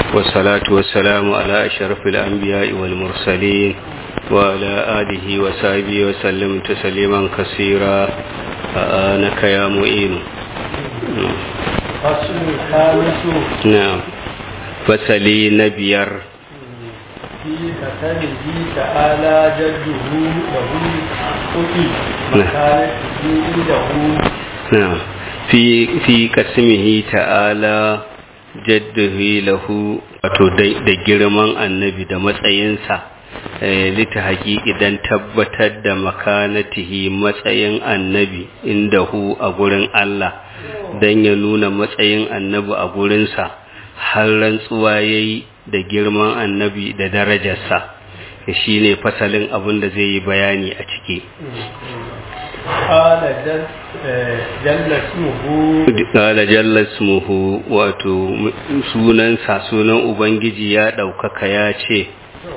والصلاة والسلام على أشرف الأنبياء والمرسلين وعلى آله وصحبه وسلم تسليما كثيرا آنك يا معين فصل الخامس نعم فسلي نبير في كتبه تعالى جده له قتل مكانته عنده نعم في في قسمه تعالى jaddahi lahu wato da girman annabi da matsayinsa lita haƙiƙi don tabbatar da makanatihi matsayin annabi inda hu a gurin Allah don ya nuna matsayin annabi a gurinsa har rantsuwa ya yi da girman annabi da darajarsa shi ne fasalin abin da zai yi bayani a ciki Ƙala jalla smuhu wato sunansa sunan Ubangiji ya ɗaukaka ya ce,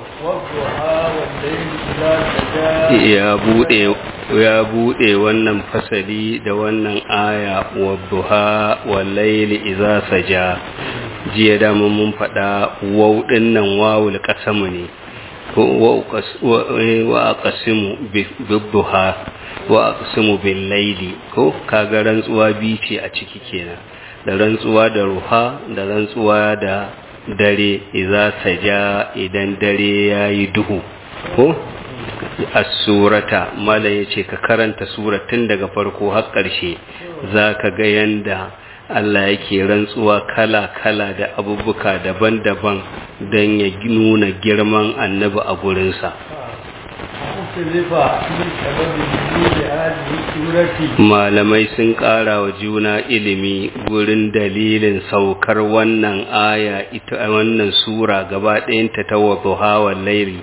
Ya buɗe wannan fasali da wannan aya wa duha wa laili iza saja jiya dama mun faɗa wau ɗin nan wawul ƙasamu ne, wa aqsimu bidduha wa aqsimu bil laili ko kaga rantsuwa bi ce a ciki kenan da rantsuwa da ruha da rantsuwa da dare idza saja idan dare yayi duhu ko as-surata mala yace ka karanta suratun daga farko har ƙarshe zaka ga yanda Allah yake rantsuwa kala-kala da abubuwa daban-daban don ya nuna girman annabi a gurinsa. Malamai sun ƙara wa juna ilimi gurin dalilin saukar wannan aya ita wannan sura gaba ɗayanta ta wato hawan lairi.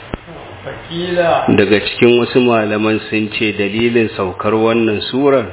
Daga cikin wasu malaman sun ce dalilin saukar wannan surar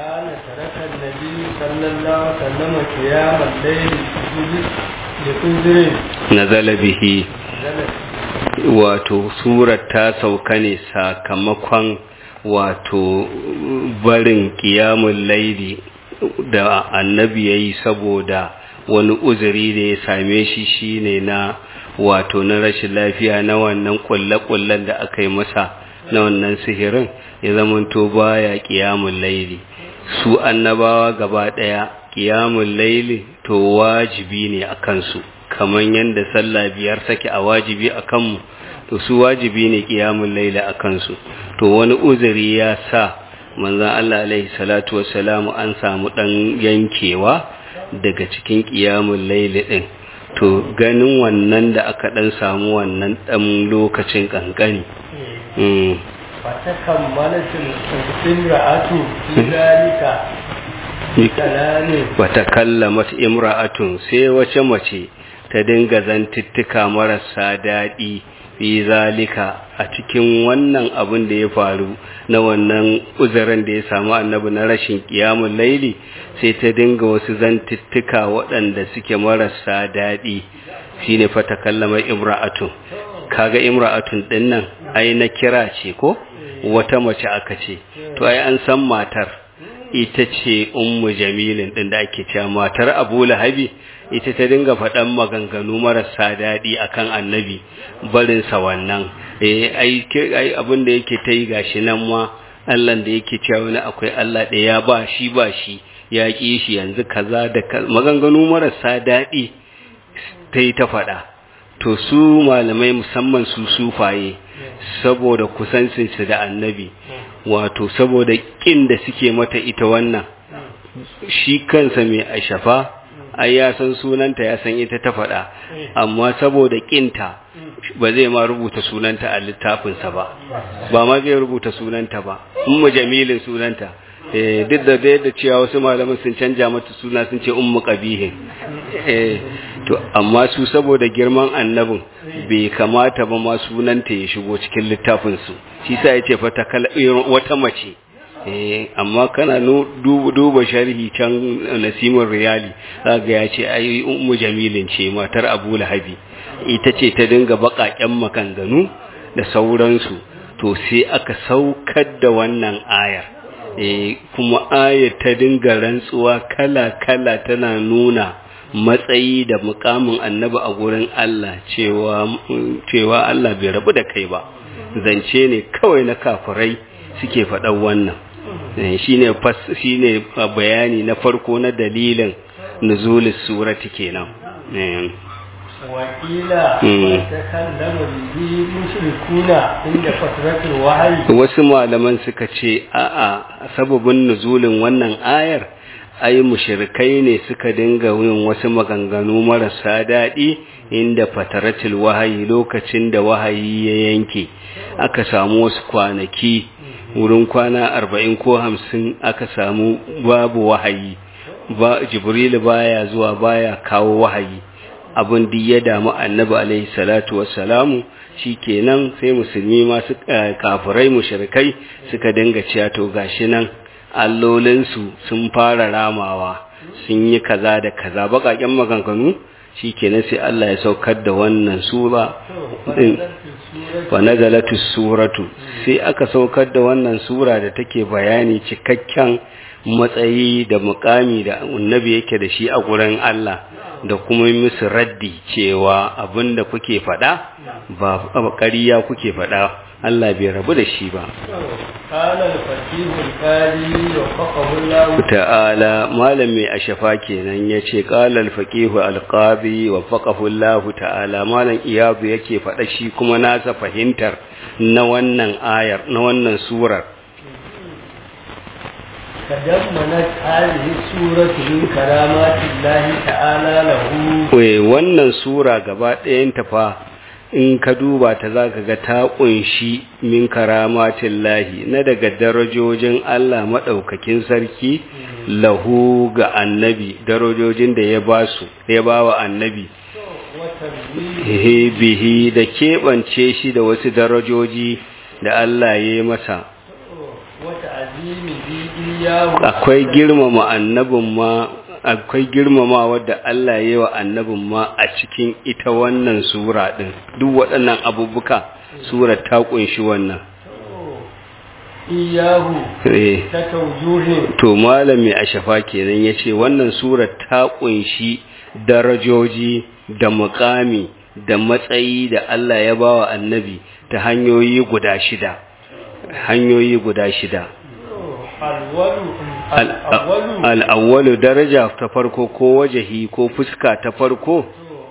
nazala bihi wato surar ta sauka ne sakamakon wato barin kiyamun laili da annabi ya yi saboda wani uzuri da ya same shi shine na wato na rashin lafiya na wannan kulle-kullen da aka yi masa na wannan sihirin ya zamanto baya kiyamun laili su annabawa gaba ɗaya kiyamun laili to wajibi ne a kansu kamar yadda sallah biyar take a wajibi a kanmu to su wajibi ne kiyamun laili a kansu to wani uzuri ya sa manzan Allah alaihi salatu wassalamu an samu ɗan yankewa daga cikin kiyamun laili ɗin to ganin wannan da aka ɗan samu wannan ɗan lokacin ƙanƙani فتكملت الامرأة في ذلك وتكلمت امرأة sai wace mace ta dinga zantuttuka marasa daɗi fi zalika a cikin wannan abin da ya faru na wannan uzurin da ya samu annabi na rashin kiyamun laili sai ta dinga wasu zantuttuka waɗanda suke marasa daɗi shine fa takallama imra'atun kaga imra'atun dinnan ai na kira ce ko wata mace aka ce to ai an san matar ita ce ummu jamilin din da ake cewa matar abu lahabi ita ta dinga faɗan maganganu marasa daɗi akan annabi barinsa wannan eh ai ai abin da yake ta yi gashi nan ma Allah da yake cewa wani akwai Allah da ya ba shi ba shi ya ƙi shi yanzu kaza da maganganu marasa daɗi ta yi ta faɗa to su malamai musamman su sufaye saboda kusancinsu da annabi wato saboda ƙin da suke mata ita wannan shi kansa mai ashafa ai ya san sunanta ya san ita ta faɗa amma saboda ƙinta ba zai ma rubuta sunanta a littafinsa ba ba ma zai rubuta sunanta ba ummu jamilin sunanta duk da yadda cewa wasu malaman sun canja mata suna sun ce ummu qabihin to amma su saboda girman annabin bai kamata ba ma sunanta ya shigo cikin littafin su shi sa yace fa ta wata mace eh amma kana duba sharhi can nasimin riyali zaka ya ce ai ummu jamilin ce matar abu lahabi ita ce ta dinga baƙaƙen makanganu da sauransu to sai aka saukar da wannan ayar e, kuma ayar ta dinga rantsuwa kala-kala tana nuna matsayi da mukamin annabi a gurin Allah cewa cewa Allah bai rabu da kai ba zance ne kawai na kafirai suke faɗan wannan shine shine bayani na farko na dalilin nuzulis surati kenan wakila takallama bihi mushrikuna inda fatratul wahyi wasu malaman suka ce a'a sababin nuzulin wannan ayar ai mushrikai ne suka dinga yin wasu maganganu marasa daɗi inda fataratul wahayi lokacin da wahayi ya yanke aka samu wasu kwanaki wurin kwana arba'in ko hamsin aka samu babu wahayi ba jibril baya zuwa baya kawo wahayi abin da ya damu annabi alaihi salatu wassalamu shikenan sai musulmi masu kafirai mushrikai suka dinga cewa to gashi nan allolinsu sun fara ramawa sun yi kaza da kaza bakaken maganganu shikenan sai Allah ya saukar da wannan sura din wa nazalatu suratu sai aka saukar da wannan sura da take bayani cikakken matsayi da mukami da annabi yake da shi a gurin Allah da kuma musu raddi cewa abinda kuke faɗa ba ƙariya kuke faɗa Allah bai rabu da shi ba. Ta'ala malam mai ashafa kenan ya ce ƙalal faƙihu alƙabi wa faƙahullahu ta'ala malam iyabu yake faɗa shi kuma nasa fahimtar na wannan ayar na wannan surar. تضمنت هذه السورة من كرامات الله تعالى له wannan sura gaba ɗayanta fa in ka duba ta za ka ga ta ƙunshi min karamatin lahi na daga darajojin Allah maɗaukakin sarki lahu ga annabi darajojin da ya ba su ya ba wa annabi bihi da keɓance shi da wasu darajoji da Allah ya yi masa akwai girmama annabin ma akwai girmama wadda Allah ya yi wa annabin ma a cikin ita wannan sura din duk waɗannan abubuka sura ta kunshi wannan iyahu ta taujuhin to malami a shafa kenan yace wannan sura ta kunshi darajoji da mukami da matsayi da Allah ya bawa annabi ta hanyoyi guda shida hanyoyi guda shida al'awwalu daraja ta farko ko wajahi ko fuska ta farko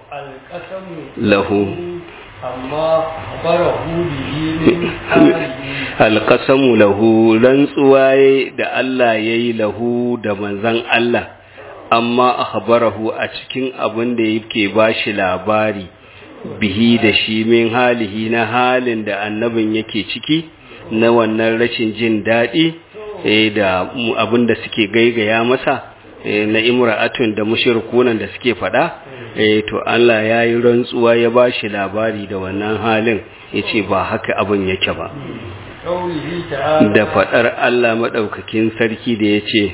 lahu amma barahu bihi alƙasamu lahu rantsuwa da Allah ya yi lahu da manzan Allah amma akhbarahu a cikin abin da yake bashi labari bihi da shi min halihi na halin da annabin yake ciki na wannan rashin jin daɗi da abin da suke gaigaya masa na imra'atun da mushrikunan da suke faɗa to Allah ya yi rantsuwa ya ba shi labari da wannan halin ya ce ba haka abin yake ba da faɗar Allah maɗaukakin sarki da ya ce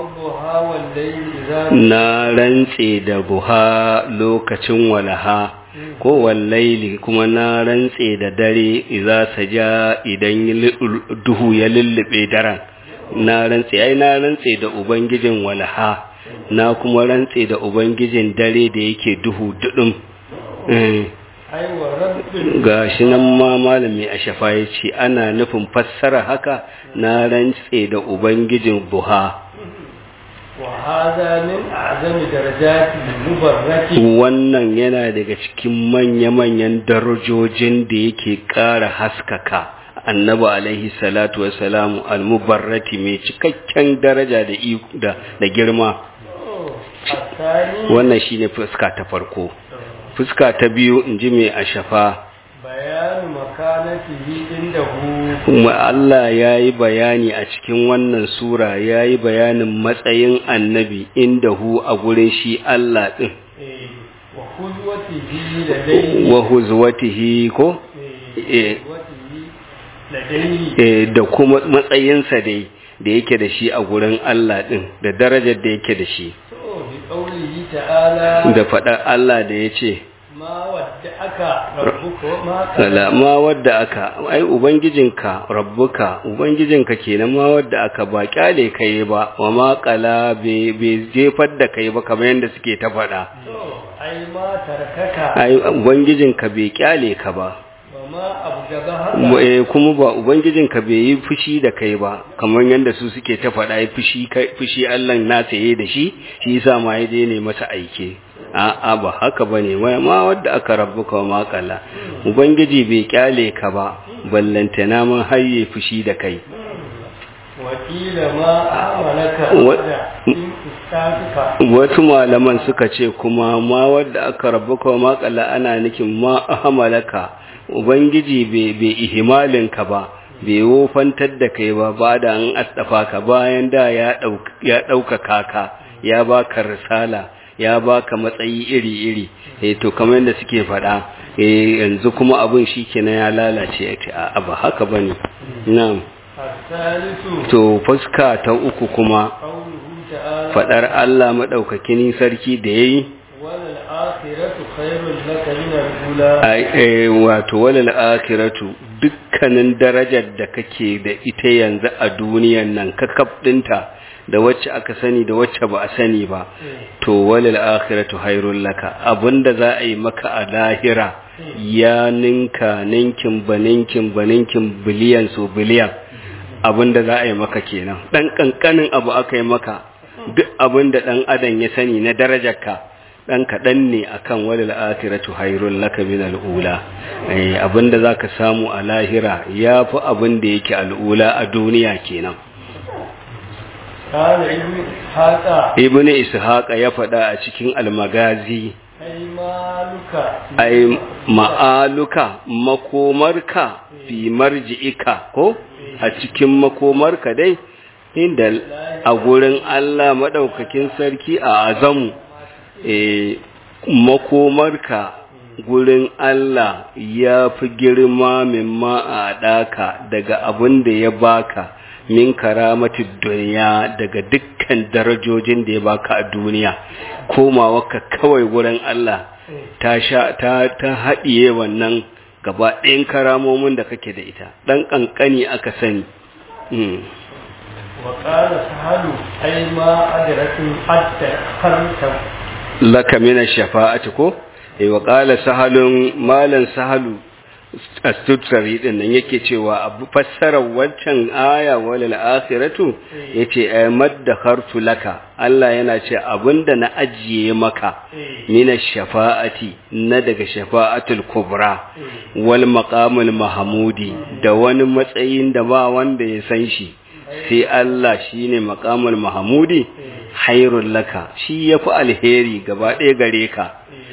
na rantse da buha lokacin walaha ko wallaili kuma na rantse da dare iza saja idan duhu ya lullube daren na rantse ai na rantse da ubangijin walaha na kuma rantse da ubangijin dare da yake duhu dudum ga shi nan ma malami a shafa ya ce ana nufin fassara haka na rantse da ubangijin buha wannan yana daga cikin manya-manyan darajojin da yake ƙara haskaka annabi alaihi salatu wasalamu almubarrati mai cikakken daraja da da girma wannan shine fuska ta farko fuska ta biyu in ji mai ashafa bayanu makanatihi indahu kuma Allah ya yi bayani a cikin wannan sura ya yi bayanin matsayin annabi indahu a gurin shi Allah ɗin wa huzwatihi ko da kuma matsayinsa dai da yake da shi a gurin Allah ɗin da darajar da yake da shi da faɗar Allah da ya ce ma wadda aka rabbuka ma kala ma wadda aka ai ubangijinka rabbuka ubangijinka kenan ma wadda aka ba kyale kai ba wa ma kala bai jefar da kai ba kamar yadda suke ta faɗa to ai ma tarkaka ai ubangijinka bai kyale ka ba wa ma abgaba Mu- haka eh, kuma ba ubangijinka bai yi fushi da kai ba kamar yadda su suke ta faɗa yi fushi kai fushi Allah na saye da shi shi yasa ma ya je ne masa aike a'a ba haka bane ma ma wadda aka rabbuka wa ma kala ubangiji bai kyale ka ba ballantana mun hayye fushi da kai wakila ma amalaka Wa- da in istatuka wasu malaman suka ce kuma ma wadda aka rabbuka wa ma kala ana nufin ma ahmalaka ubangiji bai bai ihimalin ka ba bai wofantar da kai ba ba da an astafa ka bayan da ya ɗauk- ya ɗaukaka ka ya baka risala ya baka matsayi iri-iri eh to kamar yadda suke faɗa eh yanzu kuma abin shi kenan ya lalace ya ce a ba haka bane na'am الثالث to fuska ta uku kuma قوله تعالى faɗar Allah maɗaukakin sarki da yayi وللآخرة خير لك من الأولى ai eh, wato walal akhiratu dukkanin darajar da kake da ita yanzu a duniyan nan kakaf dinta da wacce aka sani da wacce ba a sani ba to walal akhiratu hairul laka abinda za a yi maka a lahira ya ninka ninkin baninkin baninkin biliyan so biliyan abinda za a yi maka kenan dan kankanin abu aka yi maka duk abinda dan adam ya sani na darajarka dan kaɗan ne akan walil akhiratu hairul laka min al'ula eh abinda zaka samu a lahira yafi abinda yake al'ula a duniya kenan قال ابن إسحاق ibnu ishaq ya faɗa a cikin almagazi أي مالك ai ma'aluka makomarka fi marji'ika ko a cikin makomarka dai inda a gurin Allah madaukakin sarki a azamu eh makomarka gurin Allah ya fi girma mimma a ɗaka daga abin da ya baka min karamatin duniya daga dukkan darajojin da ya baka a duniya komawarka kawai gurin Allah ta sha ta ta haɗiye wannan gaba ɗayan karamomin da kake da ita ɗan ƙanƙani aka sani Mm. وقال سهل أي ما أدرك أدركت laka mina shafa'ati ko eh wa qala sahalun malan sahalu astutsari din nan yake cewa abu fassarar wancan aya walal akhiratu yace ay maddakhartu laka Allah yana ce abinda na ajiye maka mina shafa'ati na daga shafa'atul kubra wal maqamul mahmudi da wani matsayin da ba wanda ya san shi sai Allah shine maqamul mahmudi hairun laka shi yafi alheri gaba ɗaya gare ka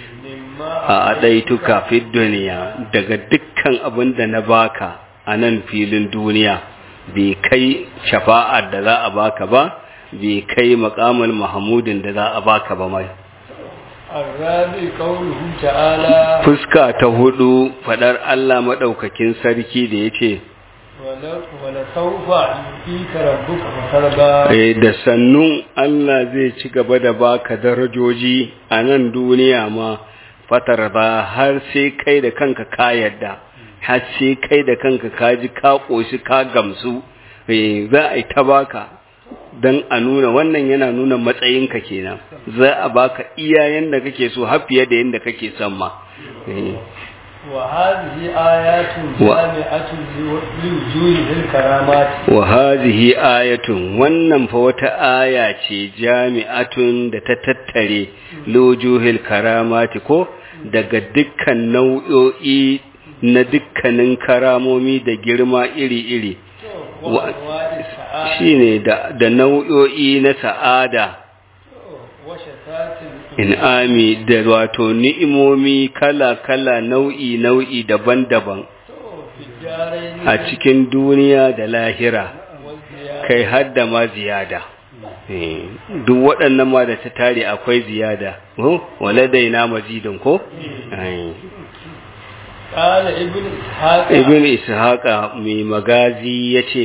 a adaituka fi duniya daga dukkan abin da na baka a nan filin duniya bai kai shafa'ar da za a baka ba bai kai maqamul mahmudin da za a baka ba mai الرابع قوله تعالى fuska ta hudu fadar Allah madaukakin sarki da yace ول- ولسوف يؤتيك ربك فترضى Eh, da sannu Allah zai ci gaba da baka darajoji a nan duniya ma fatar ba har sai kai da kanka ka yarda har sai kai da kanka ka ji ka ƙoshi ka gamsu Eh, za a yi ta baka don a nuna wannan yana nuna matsayinka kenan za a baka iya yanda kake so har fiye da yanda kake son ma Eh. وهذه آيات و- جامعة لوجوه الكرامات wa hazihi ayatun wannan fa wata aya ce jami'atun da ta tattare lujuhil karamati ko daga dukkan nau'o'i na dukkanin karamomi da girma iri-iri وأنواع السعادة shine da da nau'o'i na sa'ada وشتات in'ami da wato ni'imomi kala-kala nau'i-nau'i daban-daban في الدارين a cikin duniya da lahira والزيادة kai har da ma ziyada Eh, duk waɗannan ma da ta tare akwai ziyada oh waladaina mazidin ko Eh, قال ابن إسحاق ibn ishaqa mai magazi yace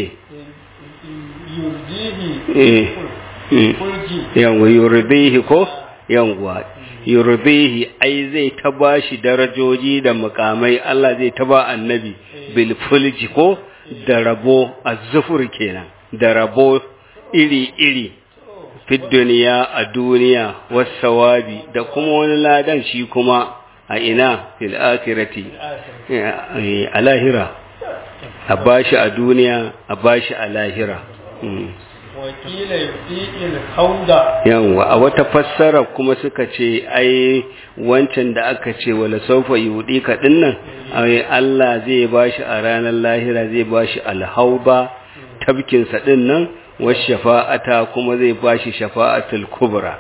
يرجيه eh mm, فرجي yanwa yurdihi ko yanwa yurdihi ai zai ta bashi darajoji da mukamai Allah zai ta ba annabi bil fulji ko da rabo azzufur kenan da rabo iri iri fit duniya a duniya wasawabi da kuma wani ladan shi kuma a ina fil akhirati a lahira a bashi a duniya a bashi a lahira wakila yufi'il hauda yawa a wata fassara kuma suka ce ai wancan da aka ce wala saufa yudi ka dinnan ai Allah zai bashi a ranar lahira zai bashi alhauba tabkin sa dinnan was shafa'ata kuma zai bashi shafa'atul kubra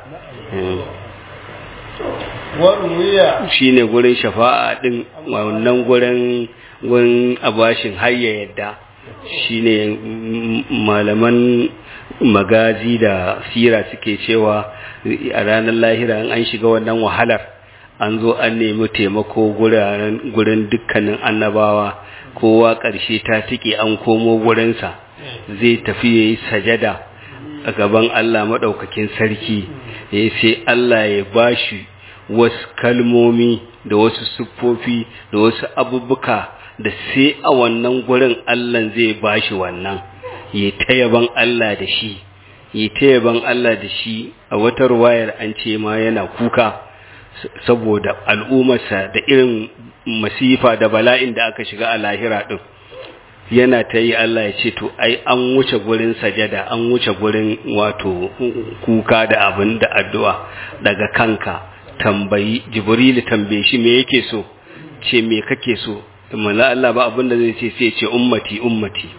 waruwiya shine gurin shafa'a din wannan gurin gurin abashin har ya yadda shine malaman magazi da sira suke cewa a ranar lahira an shiga wannan wahalar an zo an nemi taimako gurin dukkanin annabawa kowa ƙarshe ta tike an komo gurinsa zai tafi ya yi sajada a gaban Allah maɗaukakin sarki ya sai Allah ya bashi wasu kalmomi da wasu siffofi da wasu abubuka da sai a wannan gurin Allah zai bashi wannan yi ta yaban Allah da shi yi ta yaban Allah da shi a wata ruwayar an ce ma yana kuka saboda al'ummarsa da irin masifa da bala'in da aka shiga a lahira din yana ta yi Allah ya ce to ai an wuce gurin sajada an wuce gurin wato kuka da abin da addu'a daga kanka tambayi jibrilu tambaye shi me yake so ce me kake so manzo Allah ba abin da zai ce sai ce ummati ummati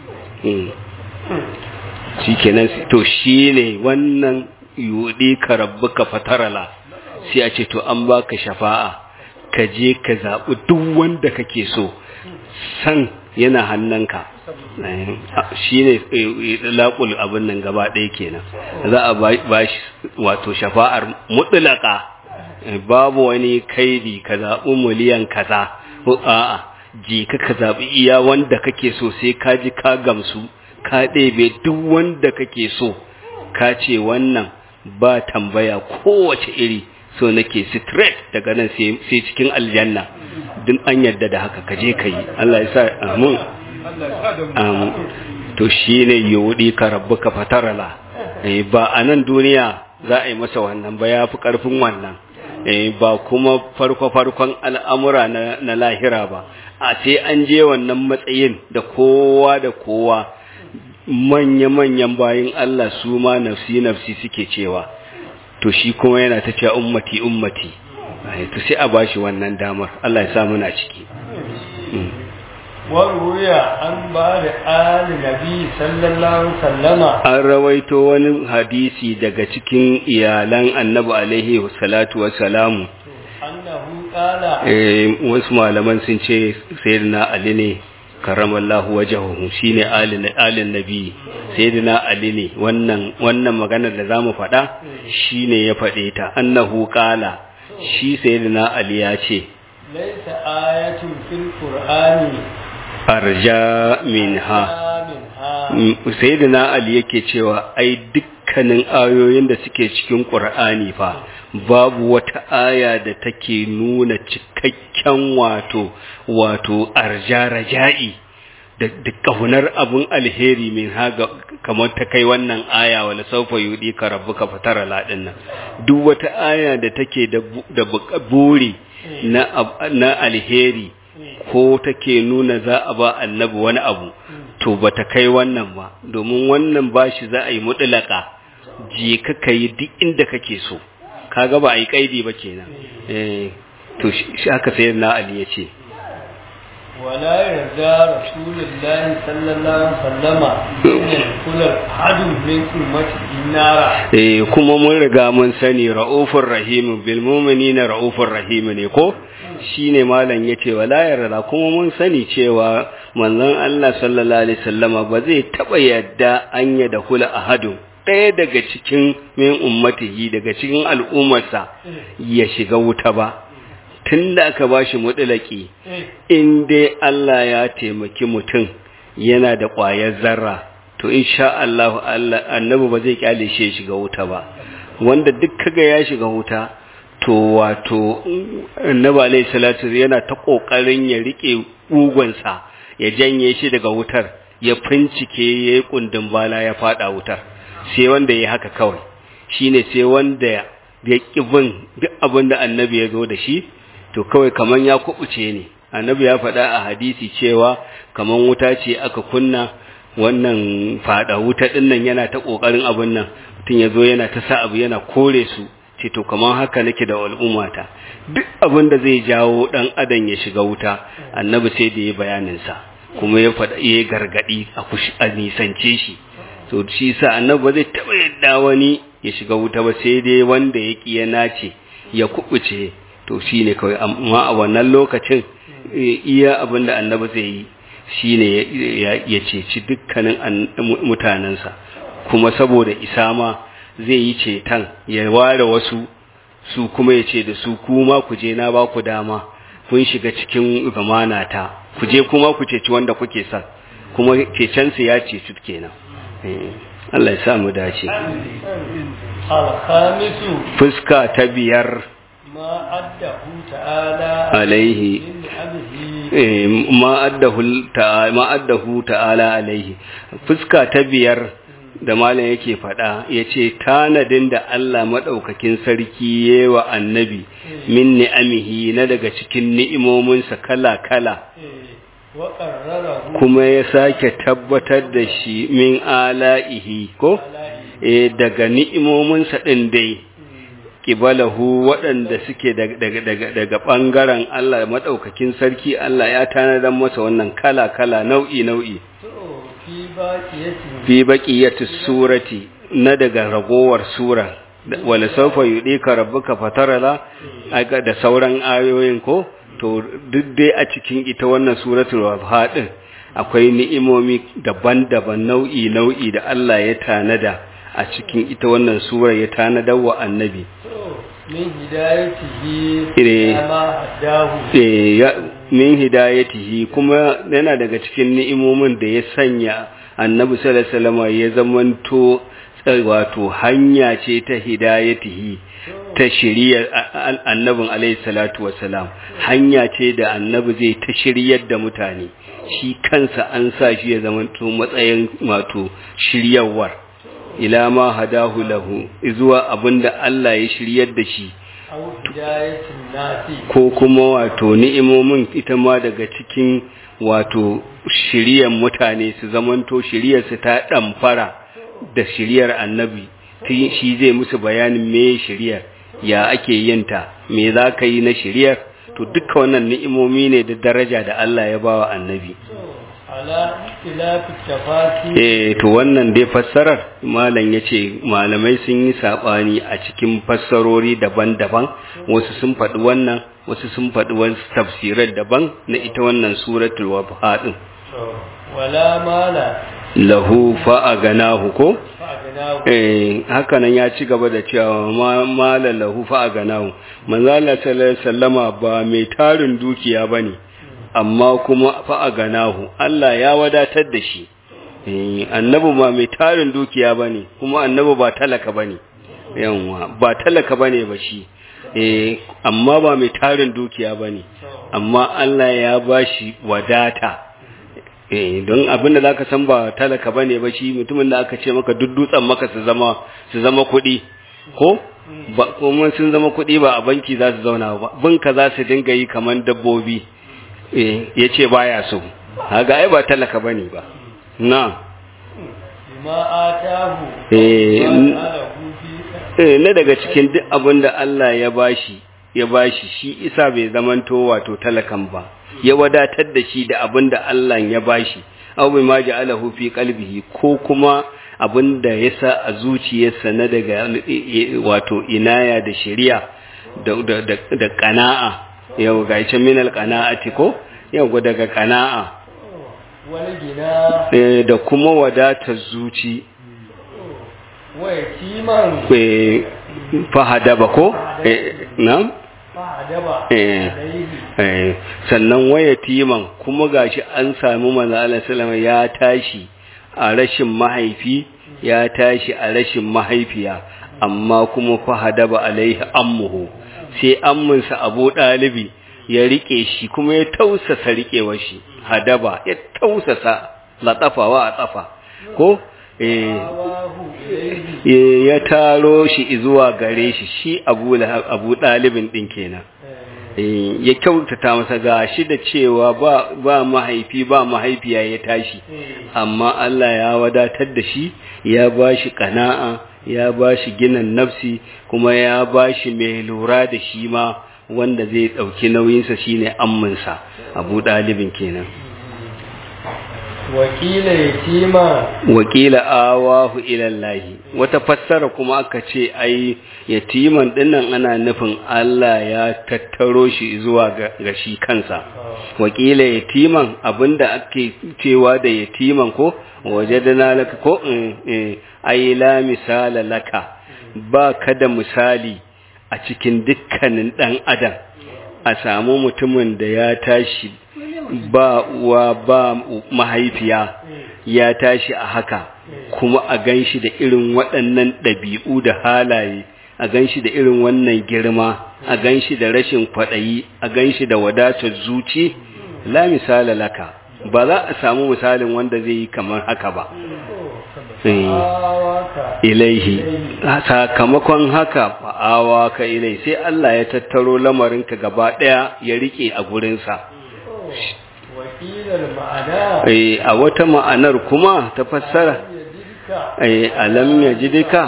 shikenan to shine wannan yudi ka rabbuka fatarala sai a ce to an baka shafa'a ka je ka zaɓi duk wanda kake so san yana hannunka shi ne laƙul abin nan gaba ɗaya kenan za a ba shi wato shafa'ar mutulaka babu wani kaidi ka zaɓi miliyan kaza a'a je ka ka zaɓi iya wanda kake so sai ka ji ka gamsu ka ɗebe duk wanda kake so ka ce wannan ba tambaya kowace iri so nake straight daga nan sai cikin aljanna duk an yarda da haka ka je ka yi Allah ya sa amin to shi ne yudi ka rabbuka fatarala ba a nan duniya za a yi masa wannan ba ya fi ƙarfin wannan ba kuma farko-farkon al'amura na lahira ba a sai an je wannan matsayin da kowa da kowa manya-manyan bayin Allah su ma nafsi-nafsi suke cewa to shi kuma yana ta cewa ummati ummati to sai a bashi wannan damar Allah ya sa muna ciki waruya an ba da ali nabi sallallahu sallama an rawaito wani hadisi daga cikin iyalan annabi alaihi salatu wassalamu annahu qala eh wasu malaman sun ce sayyidina ali ne karamallahu wajahuhu shine alin alin nabi sayyidina ali ne wannan wannan maganar da zamu faɗa shine ya faɗe ta annahu qala shi sayyidina ali ya ce laysa ayatun fil qur'ani arja minha sayyidina ali yake cewa ai dukkanin ayoyin da suke cikin qur'ani fa babu wata aya da take nuna cikakken wato wato arja raja'i da kaunar abun alheri min haga kamar ta kai wannan aya wala saufa yudi ka rabbuka fatara ladin nan duk wata aya da take da da buri na na alheri ko take nuna za a ba annabi wani abu to bata kai wannan ba domin wannan bashi za a yi mutlaka je ka kai duk inda kake so kaga ba a yi kaidi ba kenan eh to shi haka sai na ali yace wala yarda rasulullahi sallallahu alaihi wasallama kula hadu min ummati dinara eh kuma mun riga mun sani raufur rahim bil mu'minina raufur rahim ne ko shine malam yace wala yarda kuma mun sani cewa manzon Allah sallallahu alaihi wasallama ba zai taba yadda an ya da kula ahadun ɗaya daga cikin min ummatihi daga cikin al'ummarsa ya shiga wuta ba tun da aka ba shi mutulaki in dai Allah ya taimaki mutum yana da ƙwayar zarra to insha Allah annabi ba zai kyale shi ya shiga wuta ba wanda duk kaga ya shiga wuta to wato annabi alayhi salatu yana ta kokarin ya rike ugonsa ya janye shi daga wutar ya fincike ya yi kundin bala ya fada wutar sai wanda ya haka kawai shine sai wanda ya ƙi bin duk abin da annabi ya zo da shi to kawai kaman ya kubuce ne annabi ya faɗa a hadisi cewa kaman wuta ce aka kunna wannan fada wuta din nan yana ta kokarin abin nan mutum ya zo yana ta sa abu yana kore su ce to kaman haka nake da al'ummata duk abin da zai jawo dan adam ya shiga wuta annabi sai da ya bayanin sa kuma ya faɗa ya gargadi a kushi a nisance shi to shi sa annabi ba zai taba yadda wani ya shiga wuta ba sai dai wanda ya ki ya nace ya kubuce to shine kawai amma a wannan lokacin iya abin da annabi zai yi shine ya ceci dukkanin mutanensa kuma saboda isa ma zai yi ceton ya ware wasu su kuma ya ce da su kuma ku je na ba ku dama kun shiga cikin zamanata ku je kuma ku ceci wanda kuke son kuma cecensu ya ceci kenan Allah ya sa mu dace alkhamisu fuska ta biyar ma addahu ta'ala alaihi min amhi eh, ma addahu ta'ala ma addahu ta'ala alaihi fuska ta biyar da malam yake faɗa yace tanadin da Allah madaukakin sarki yewa annabi min ni'amihi na daga cikin ni'imominsa kala-kala wa qarrarahu kuma ya sake tabbatar da shi min ala'ihi ko eh daga ni'imominsa din dai kibalahu waɗanda suke daga daga daga bangaren Allah madaukakin sarki Allah ya tanadar masa wannan kala-kala nau'i nau'i to fi baqiyati fi baqiyati surati na daga ragowar sura wala sawfa yudika rabbuka fatarala aga da sauran ayoyin ko to duk dai a cikin ita wannan suratul wafha din akwai ni'imomi daban-daban nau'i nau'i da Allah ya tanada a cikin ita wannan sura ya tanada wa annabi to min hidayatihi Eh. ma haddahu Eh, ya- min hidayatihi kuma yana daga cikin ni'imomin da ya sanya annabi sallallahu alaihi wasallam ya zamanto eh, wato hanya ce ta hidayatihi ta shiriyar annabin alaihi salatu wasalam hanya ce da annabi zai ta shiryar da mutane shi kansa an sa shi ya zamanto matsayin wato shiryarwar ila ma hadahu lahu zuwa abinda Allah ya shiryar da shi aw hidayatin nasi ko kuma wato ni'imomin ita ma daga cikin wato shiriyar mutane su zamanto shiriyar su ta ɗamfara da shiriyar annabi Ti- shi zai musu bayanin me shiriyar ya ake yin ta me za ka yi na shiriyar to duka wannan ni'imomi ne da daraja da Allah ya bawa annabi to ala ikhtilafi tafasir eh to wannan dai fassarar malam yace malamai sun yi sabani a cikin fassarori daban-daban wasu sun faɗi wannan wasu sun faɗi wasu tafsirar daban na ita wannan suratul wafa din to wala mala lahu fa aganahu ko fa agnahu eh haka nan ya ci gaba da cewa ma mala lahu fa aganahu manzo Allah sallallahu alaihi wasallama ba mai tarin dukiya bane amma kuma fa aganahu Allah ya wadatar da shi Eh, annabi ba mai tarin dukiya bane kuma annabi ba talaka bane yawa ba talaka bane ba shi eh amma ba mai tarin dukiya bane amma Allah ya bashi wadata eh don abin da zaka san ba talaka bane ba shi mutumin da aka ce maka duddutsan maka su zama su zama kuɗi ko ba kuma sun zama kuɗi ba a banki za su zauna ba binka za su dinga yi kaman dabbobi eh yace baya so kaga ai ba talaka bane ba na bima atahu Eh, wa n- alahu fi eh na daga cikin duk abin da Allah ya bashi ya bashi shi isa bai zamanto wato talakan ba ya wadatar da shi da abin da Allah ya bashi aw bai ma ja'alahu fi qalbihi ko kuma abin da ya sa a zuciyarsa na daga eh, eh, wato inaya da shari'a da da da, da qana'a yau ga can min alqana'ati ko yau daga qana'a wal gina eh, da kuma wadatar zuci wa yatiman eh, fahadaba ko eh, na'am fa adaba Eh. alaihi Eh, sannan waya timan kuma gashi an sami manzo Allah sallama ya tashi a rashin mahaifi ya tashi a rashin mahaifiya amma kuma fa hadaba alaihi ammuhu sai amminsa abu ɗalibi ya riƙe shi kuma ya tausasa riƙewar shi hadaba ya tausasa latsafawa a tsafa ko ya taro shi zuwa gare shi shi abu ɗalibin ɗin kenan ya kyautata masa ga shi da cewa ba mahaifi ba mahaifiya ya tashi amma Allah ya wadatar da shi ya ba shi ƙana'a ya ba shi ginin nafsi kuma ya ba shi mai lura da shi ma wanda zai ɗauki nauyinsa shine amminsa abu ɗalibin kenan wakila yatima wakila awahu ilallahi wata fassara kuma aka ce ai yatiman dinnan ana nufin Allah ya tattaro shi zuwa ga shi kansa wakila yatiman abinda ake cewa da yatiman ko wajadana laka ko ai la misala laka ba ka da misali a cikin dukkanin dan adam a samu mutumin da ya tashi ba uwa ba mahaifiya ya tashi a haka kuma a ganshi da irin waɗannan ɗabi'u da halaye a ganshi da irin wannan girma a ganshi da rashin kwaɗayi a ganshi da wadatar zuci la misala laka ba za a samu misalin wanda zai yi kamar haka ba ilaihi sakamakon haka fa'awa ka ilai sai Allah ya tattaro lamarinka gaba ɗaya ya rike a gurinsa a wata ma'anar kuma ta fassara alam ya ji duka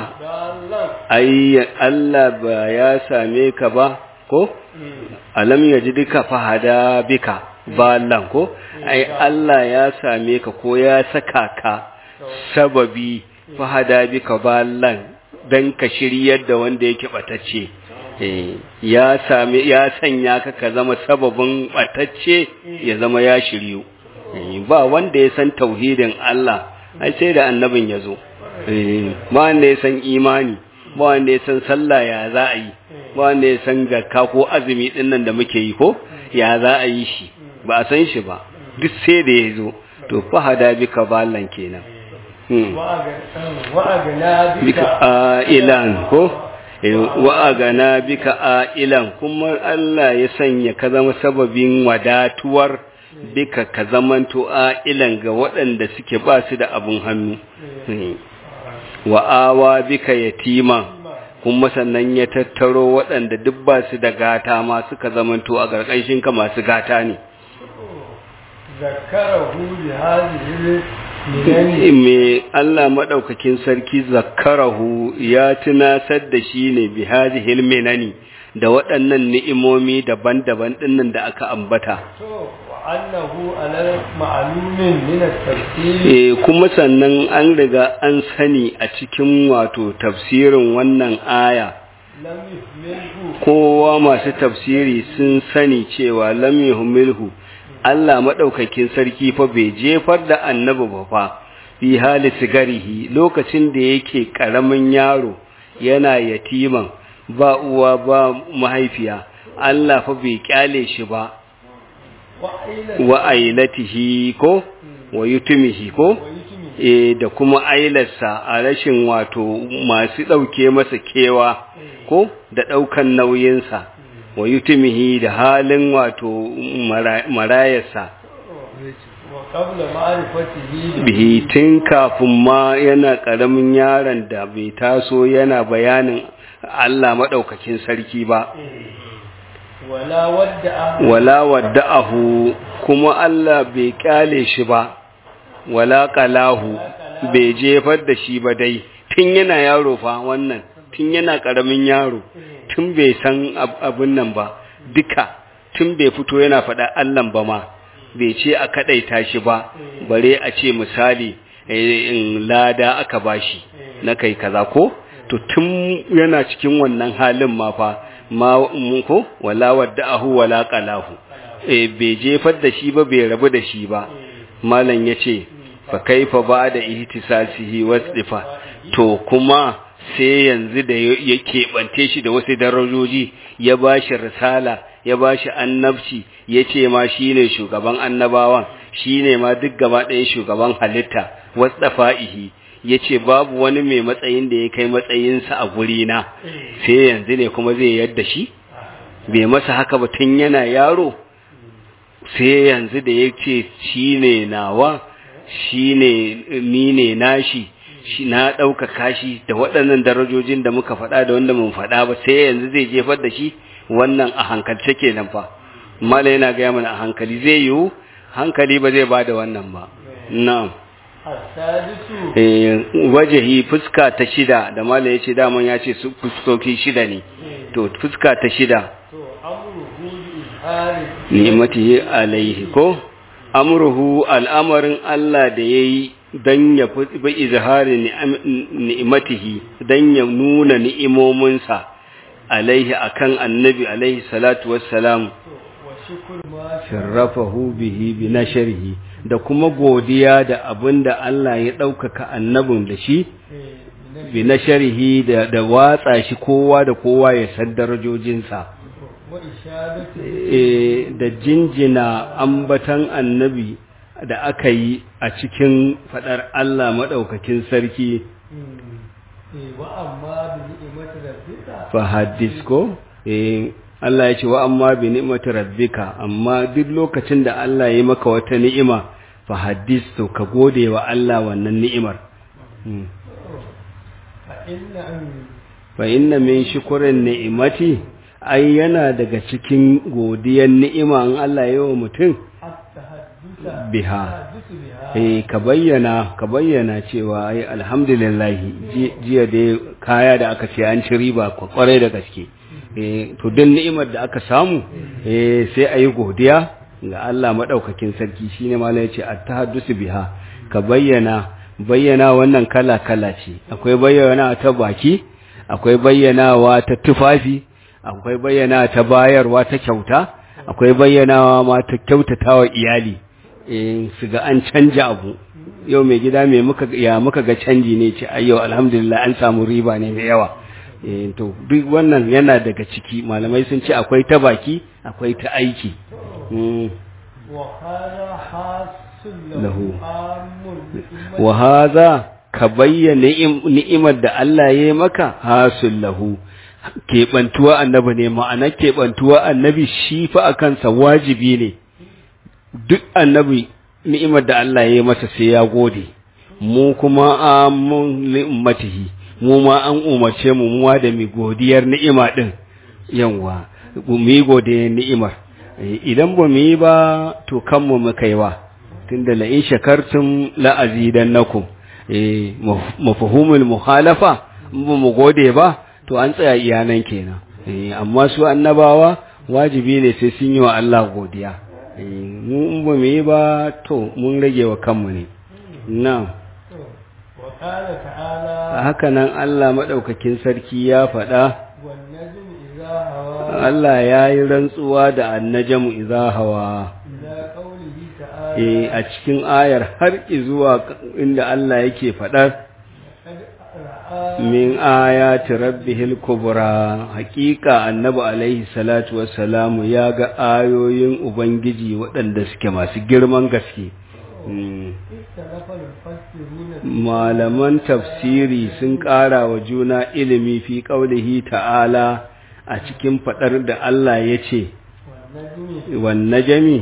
Allah ba ya same ka ba ko alam ya ji duka fahada bika balan ko ai Allah ya same ka ko ya saka ka sababi fahada bika balan dan ka shiryar da wanda yake batacce ya sami ya sanya ka ka zama sababin batacce ya zama ya shiryu ba wanda ya san tauhidin Allah ai sai da annabin ya zo ba wanda ya san imani ba wanda ya san sallah ya za a yi ba wanda ya san zakka ko azumi din nan da muke yi ko ya za a yi shi ba a san shi ba duk sai da ya zo to fahada bika ballan kenan bika ilan ko wa'agana bika ailan kuma Allah ya sanya ka zama sababin wadatuwar bika ka zamanto ailan ga waɗanda suke ba su da abin hannu wa'awa bika yatima kuma sannan ya tattaro waɗanda duk ba su da gata ma suka zamanto a ƙarƙashin ka masu gata ne zakarahu bi hadhihi me Allah maɗaukakin sarki zakarahu ya tunasar da shi ne bi hazihil menani da waɗannan ni'imomi daban-daban ɗinnan da aka ambata. annahu ala ma'lumin min at-tafsir Eh kuma sannan an riga an sani a cikin wato tafsirin wannan aya lam yuhmilhu kowa masu tafsiri sun sani cewa lam yuhmilhu Allah maɗaukakin sarki fa bai jefar da annabi ba fa fi hali sigarihi lokacin da yake ƙaramin yaro yana yatiman ba uwa ba mahaifiya Allah fa bai kyale shi ba wa ailatihi ko wa yutumihi ko e da kuma ailarsa a rashin wato masu ɗauke masa kewa ko da ɗaukan nauyinsa wa yutumihi da halin wato marayarsa wa qabla ma'rifatihi bihi tun kafin ma yana ƙaramin yaron da bai taso yana bayanin Allah maɗaukakin sarki ba wala wadda wala wadda'ahu kuma Allah bai kyale shi ba wala qalahu bai jefar da shi ba dai tun yana yaro fa wannan tun yana ƙaramin yaro tun bai san abin nan ba duka tun bai fito yana faɗa Allahn ba ma bai ce a kaɗaita shi ba bare a ce misali in lada aka bashi na kai kaza ko to tun yana cikin wannan halin ma fa ma ko wala wadda'ahu wala qalahu eh bai jefar da shi ba bai rabu da shi ba malam yace fa kaifa ba da ihtisasihi wasdifa to kuma sai yanzu da ya keɓance shi da wasu darajoji ya ba shi risala ya ba shi annabci ya ce ma shi ne shugaban annabawan shi ne ma duk gaba ɗaya shugaban halitta wasu fa'ihi ya ce babu wani mai matsayin da ya kai matsayinsa a gurina sai yanzu ne kuma zai yadda shi bai masa haka ba tun yana yaro sai yanzu da ya ce shi ne nawa shi ne ni ne nashi shi na ɗaukaka shi da waɗannan darajojin da muka faɗa da wanda mun faɗa ba sai yanzu zai jefar da shi wannan a hankalce kenan fa mala yana gaya mana a hankali zai yiwu hankali ba zai bada wannan ba na'am السادس eh wajahi fuska ta shida da mala yace daman ya ce su fuskoki shida ne to fuska ta shida to amruhu bi izhari ni'matihi alaihi ko amruhu al'amarin Allah da yayi dan ya fi bi izhari ni'am- ni'matihi dan ya nuna ni'imominsa alaihi akan annabi alaihi salatu wassalam to wa shukr ma sharrafahu bihi bi nashrihi da kuma godiya da abinda Allah ya ɗaukaka annabin da shi bi nashrihi da da watsa shi kowa da kowa ya san darajojinsa wa ishadatu Eh, da jinjina ambatan annabi da aka yi a cikin fadar Allah madaukakin sarki eh wa amma bi ni'mati rabbika fa hadis ko eh Allah ya ce wa amma bi ni'mati rabbika amma duk lokacin da Allah ya yi maka wata ni'ima fa hadis to ka gode wa Allah wannan ni'imar Hmm. fa inna an fa inna min shukrin ni'imati ai yana daga cikin godiyar ni'ima in Allah ya yi wa mutum at-tahaddusa Biha. tahaddusu biha eh ka bayyana ka bayyana cewa ai alhamdulillah ji- jiya dai kaya da aka ce an ci riba kwa- kwarai da gaske eh to duk ni'imar da aka samu eh sai ayi godiya ga Allah madaukakin sarki shine malai yace at-tahaddusu biha ka bayyana bayyana wannan kala kala ce akwai bayyana ta baki akwai bayyanawa ta tufafi akwai bayyana ta bayarwa ta kyauta akwai bayyanawa ma ta kyautatawa iyali eh su ga an canja abu yau mai gida mai muka ya muka ga canji ne ce ai yau alhamdulillah an samu riba ne mai yawa eh to duk wannan yana daga ciki malamai sun ce akwai ta baki akwai ta aiki Mm. wa hadha hasul Lahu. lahu amul ni'mati wa haza ka bayyana ni'im- ni'imar da Allah ya yi maka hasul lahu keɓantuwa annabi ne ma'ana keɓantuwa annabi shi fa a kansa wajibi ne duk annabi ni'imar da Allah ya yi masa sai ya gode mu kuma amun li'ummatihi mu ma an umarce mu muwa da mi godiyar ni'ima din yawa mu yi godiyar ni'imar Eh, idan ba mu yi ba to kanmu muka yi wa tunda la in shakartum la azidannakum eh maf- mafhumul muhalafa in ba mu gode ba to an tsaya iyanan kenan eh amma su annabawa wajibi ne sai sun yi wa Allah godiya eh mu in ba mu yi ba to mun rage wa kanmu ne na'am wa qala ta'ala a haka nan Allah madaukakin sarki ya faɗa wan najmi idha hawa Allah ya yi rantsuwa da annajamu idza hawa ila qawlihi ta'ala eh a cikin ayar har zuwa inda Allah yake faɗar qad ra'a min ayati rabbihil kubra haƙiƙa annabi alaihi salatu wassalamu ya ga ayoyin ubangiji waɗanda suke masu girman gaske Mm. istalafa al-mufassiruna malaman tafsiri sun ƙara wa juna ilimi fi ƙaulihi ta'ala a cikin faɗar da Allah ya ce wan najmi wanne jami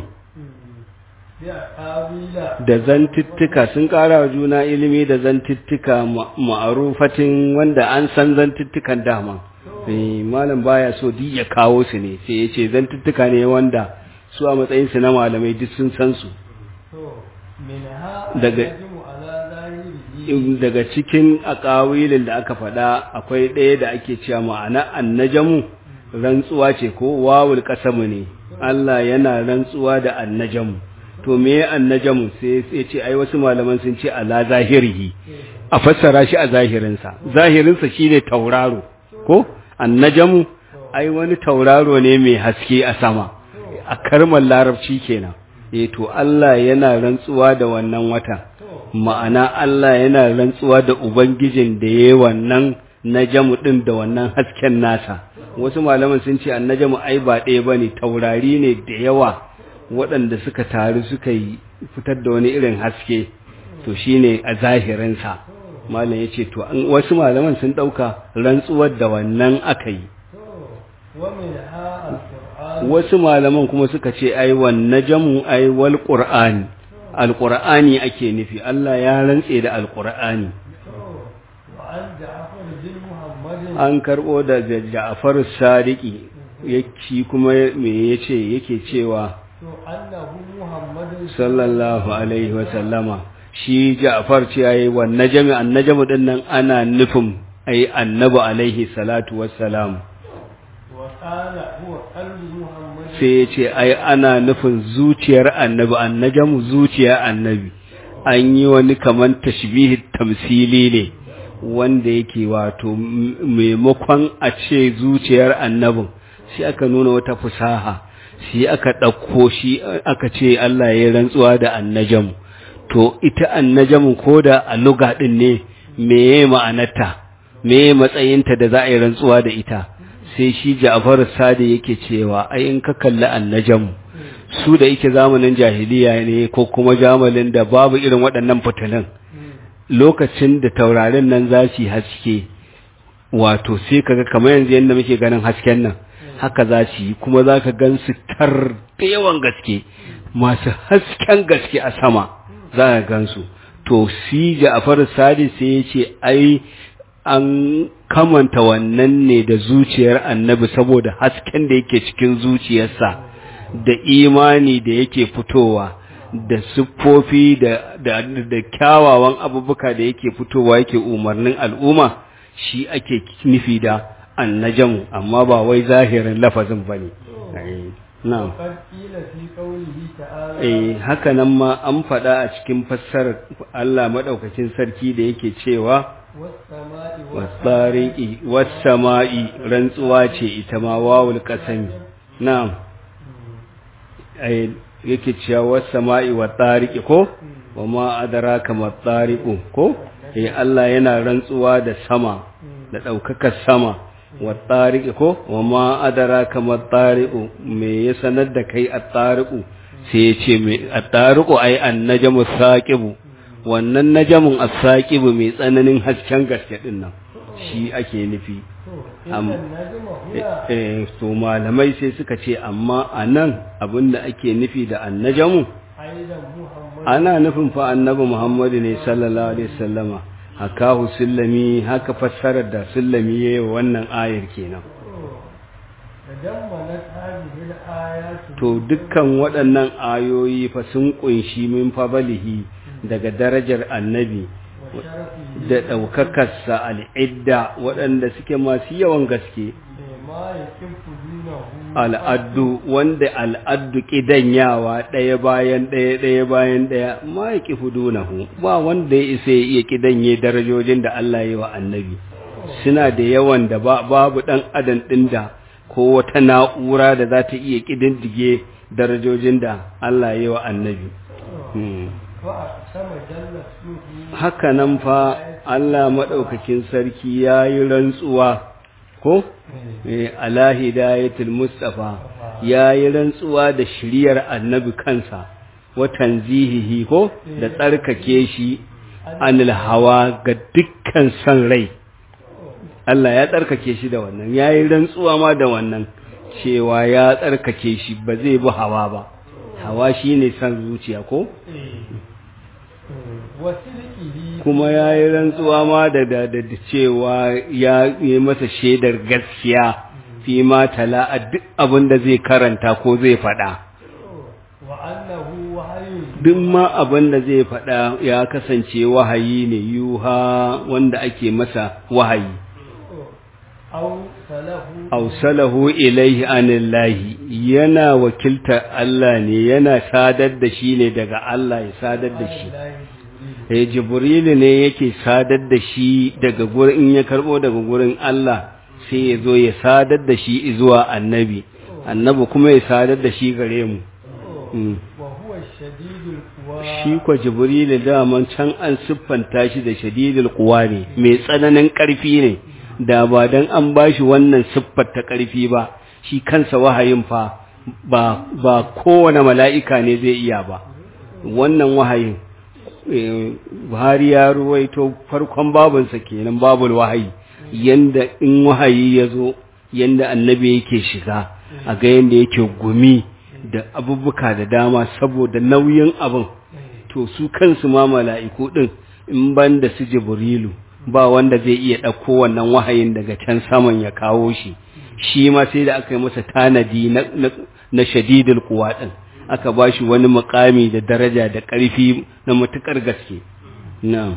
bi aqawila da zantuttuka sun ƙara wa juna ilimi da zantuttuka ma- ma'arufatin wanda an san zantuttukan dama Eh, malam baya so duk ya kawo su ne sai ya ce zantuttuka ne wanda su a matsayinsu na malamai duk sun san su to minha Daga- najmu ala zahirihi daga cikin akawilin da aka faɗa akwai ɗaya da ake cewa ma'ana annajamu rantsuwa ce ko wawul qasamu ne Allah yana rantsuwa da annajamu to me annajamu sai sai ce ai wasu malaman sun ce ala zahirihi a fassara shi a zahirinsa zahirinsa shine tauraro ko annajamu ai wani tauraro ne mai haske a sama a karmar larabci kenan eh to Allah yana rantsuwa da wannan watan ma'ana Allah yana rantsuwa da Ubangijin da ya yi wannan najamu ɗin da wannan hasken nasa wasu malaman sun ce annajamu ai ba ɗaya ba ne taurari ne da yawa waɗanda suka taru suka yi fitar da wani irin haske to shine a zahirinsa malam ya ce to an- wasu malaman sun ɗauka rantsuwar da wannan aka yi wa minha al-qur'an wasu malaman kuma suka ce ai wan najmu ai wal qur'ani alqur'ani ake nufi Allah ya rantse da alqur'ani وعن جعفر بن محمد an karbo da Ja'far Sadiqi yake kuma me yace yake cewa أنه محمد sallallahu alaihi wa sallama shi Ja'far ce yayi wan najmi an najmu din nan ana nufin ai annabi alaihi salatu wassalam وقال هو قلب محمد sai ya ce ai ana nufin zuciyar annabi annajamu zuciyar annabi an yi wani kaman tashbihi tamsili ne wanda yake wato m- maimakon a ce zuciyar annabin sai aka nuna wata fusaha sai aka ɗauko shi aka ce Allah ya yi rantsuwa da annajamu to ita annajamu ko da a luga ɗin ne meye ma'anarta meye matsayinta da za a yi rantsuwa da ita sai shi Ja'far Sadi yake cewa ai in ka kalli annajam su da yake zamanin jahiliya ne ko kuma jamalin da babu irin waɗannan fitilun lokacin da taurarin nan za su yi haske wato sai kaga kamar yanzu yadda muke ganin hasken nan haka za su yi kuma za ka gan su tar da yawan gaske masu hasken gaske a sama za ka gan su to si Ja'far Sadi sai ya ce ai an kamanta wannan ne da zuciyar annabi saboda hasken da yake cikin zuciyarsa da imani da yake fitowa da siffofi da, da, da kyawawan abubuwa da yake fitowa yake umarnin al'umma shi ake nufi da annajamu amma ba wai zahirin lafazin ba ne na'am وقد قيل في قوله تعالى eh haka nan ma an faɗa a cikin fassarar Allah madaukakin sarki da yake cewa والسماء wasariƙi wasama'i rantsuwa ce ita ma wawul ƙasami na'am ai yake cewa wasama'i wasariƙi ko wa ma adraka masariqu ko eh Allah yana rantsuwa da sama da ɗaukakar sama wasariƙi ko wa ma adraka masariqu me ya sanar da kai at-tariqu sai ya ce me at-tariqu ai an-najmu saqibu wannan najamun as-saqibu mai tsananin hasken gaske din nan shi ake nufi إن Am- النجم هنا eh to malamai sai suka ce amma anan abinda ake nufi da annajamu أيضا محمد ana nufin fa annabi Muhammadu ne sallallahu alaihi wasallama hakahu sullami haka fassarar da sullami yayi wa wannan ayar kenan تجملت هذه الآيات to dukkan waɗannan ayoyi fa sun kunshi min fabalihi daga darajar annabi وشرفه da ɗaukakarsa al'idda waɗanda suke masu yawan gaske ما يكف دونه al'addu wanda al'addu ƙidanyawa ɗaya bayan ɗaya ɗaya bayan ɗaya ma ya ƙi fudunahu ba wanda ya isa ya iya ƙidanye darajojin da Allah ya yi wa annabi suna da yawan da ba- babu ɗan adam ɗin da ko wata na'ura da za ta iya ƙididdige darajojin da Allah ya yi wa annabi Hmm. فأقسم جل اسمه haka nan fa Allah maɗaukakin sarki ya yi rantsuwa ko? Eh, ala hidayatul Mustafa ya yi rantsuwa da shiriyar annabi kansa watan zihihi ko da tsarkake shi anil hawa ga dukkan san rai Allah ya tsarkake shi da wannan ya yi rantsuwa ma da wannan cewa ya tsarkake shi ba zai bi hawa ba hawa shine san zuciya ko? وصدقه kuma ya yi rantsuwa ma da da da da cewa ya yi masa shaidar gaskiya fi ma tala a duk abin da zai karanta ko zai faɗa وأنه وحي duk ma abin da zai faɗa ya kasance wahayi ne yuha wanda ake masa wahayi أو سله ausalahu ilaihi anillahi yana wakiltar Allah ne yana sadar da shi ne daga Allah ya sadar da shi eh jibrilu ne yake sadar da shi daga gurin in ya karbo daga gurin Allah sai ya zo ya sadar da shi zuwa annabi annabi kuma ya sadar da shi gare mu Mm. وهو الشديد القوى shi kwa jibrilu daman can an siffanta shi da shadidul quwa ne mai tsananin ƙarfi ne da ba dan an bashi wannan siffar ta ƙarfi ba shi kansa wahayin fa ba ba kowane mala'ika ne zai iya ba wannan wahayin eh, Buhari ya ruwaito farkon babinsa kenan babul wahayi yanda in wahayi ya zo yanda annabi yake shiga a ga yanda yake gumi da abubuwa da dama saboda nauyin abin to su kansu ma mala'iku din in ban da su jibrilu ba wanda zai iya ɗauko wannan wahayin daga can saman ya kawo shi shi ma sai da aka yi masa tanadi na, na, na shadidul kuwa ɗin aka ba shi wani mukami da daraja da ƙarfi na matuƙar gaske na'am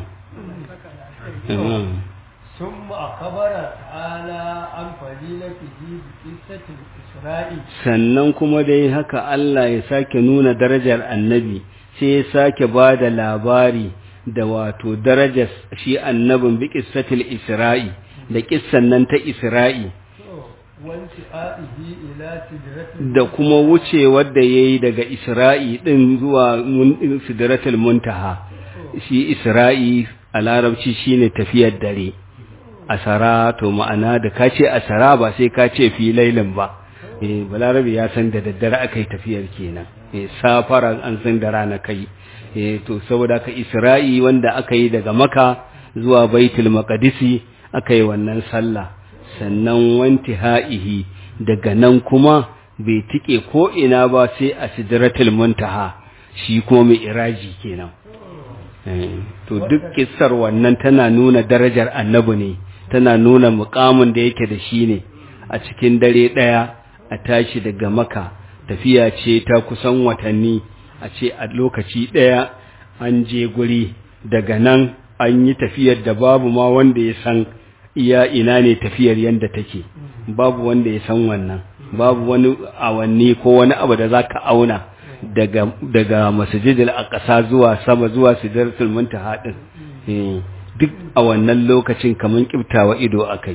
ثم أخبر تعالى عن فضيلته بقصة الإسراء sannan kuma dai haka Allah ya sake nuna darajar annabi sai ya sake ba da labari da wato darajar shi annabin bi qissatil isra'i da kissan nan ta isra'i وانتقائه إلى سدرة da kuma wucewar da yayi daga isra'i din zuwa mun- sidratul muntaha shi isra'i a larabci shine tafiyar dare asara to ma'ana da ka ce asara ba sai ka ce fi lailin ba eh balarabi ya san da daddare akai tafiyar kenan eh safara an san da rana kai eh to saboda ka isra'i wanda aka yi daga maka zuwa baitul maqdisi aka yi wannan sallah sannan wanti ha'ihi daga nan kuma bai tike ko ina ba sai a sidratul muntaha shi kuma mai iraji kenan Eh, to duk kissar wannan tana nuna darajar annabi ne tana nuna mukamin da yake da shi ne a cikin dare ɗaya a tashi daga maka tafiya ce ta kusan watanni a ce a lokaci ɗaya an je guri daga nan an yi tafiyar da babu ma wanda ya san iya ina ne tafiyar yadda take babu wanda ya san wannan babu wani awanni ko wani abu da za ka auna daga daga masjidil aqsa zuwa sama zuwa sidratul muntaha din eh duk a wannan lokacin kaman kiftawa ido akai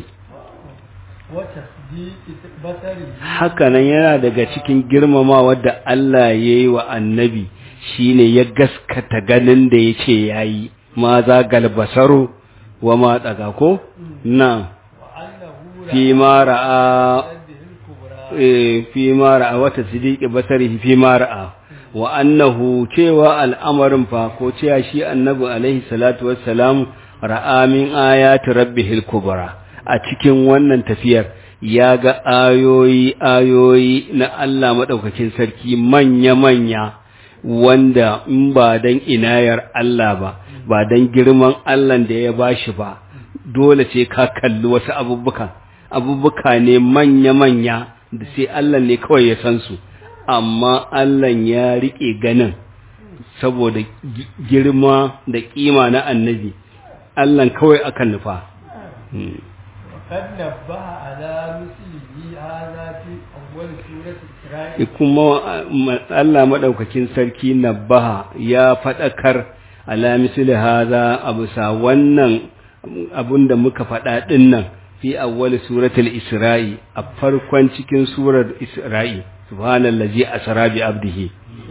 وتصديق بصره hakanan yana daga cikin girmamawa da Allah yayi wa annabi shine ya gaskata ganin da yace yayi ma za galbasaru wa ma daga ko na وأنه fi ma ra'a رده الكبرى eh, fi ma ra'a wata sidiki basarihi fi ma ra'a wa annahu cewa al'amarin fa ko cewa shi annabi alaihi salatu wassalam ra'a min ayati rabbihil kubra a cikin wannan tafiyar ya ga ayoyi ayoyi na Allah madaukakin sarki manya manya wanda in ba dan inayar Allah ba ba dan girman Allah da ya bashi ba dole sai ka kalli wasu abubukan abubuka ne manya-manya da sai Allah ne kawai ya san su amma Allah ya riƙe ganin saboda gi- girma da ƙima na annabi Allah kawai akan nufa Hmm. وقد نبه على مثله هذا في أول سورة إسرائيل kuma ma- Allah maɗaukakin sarki nabaha ya faɗakar ala misli haza a bisa wannan abun da muka faɗa ɗin nan fi awwal suratul isra'i a farkon cikin surar isra'i subhanallazi asra bi abdihi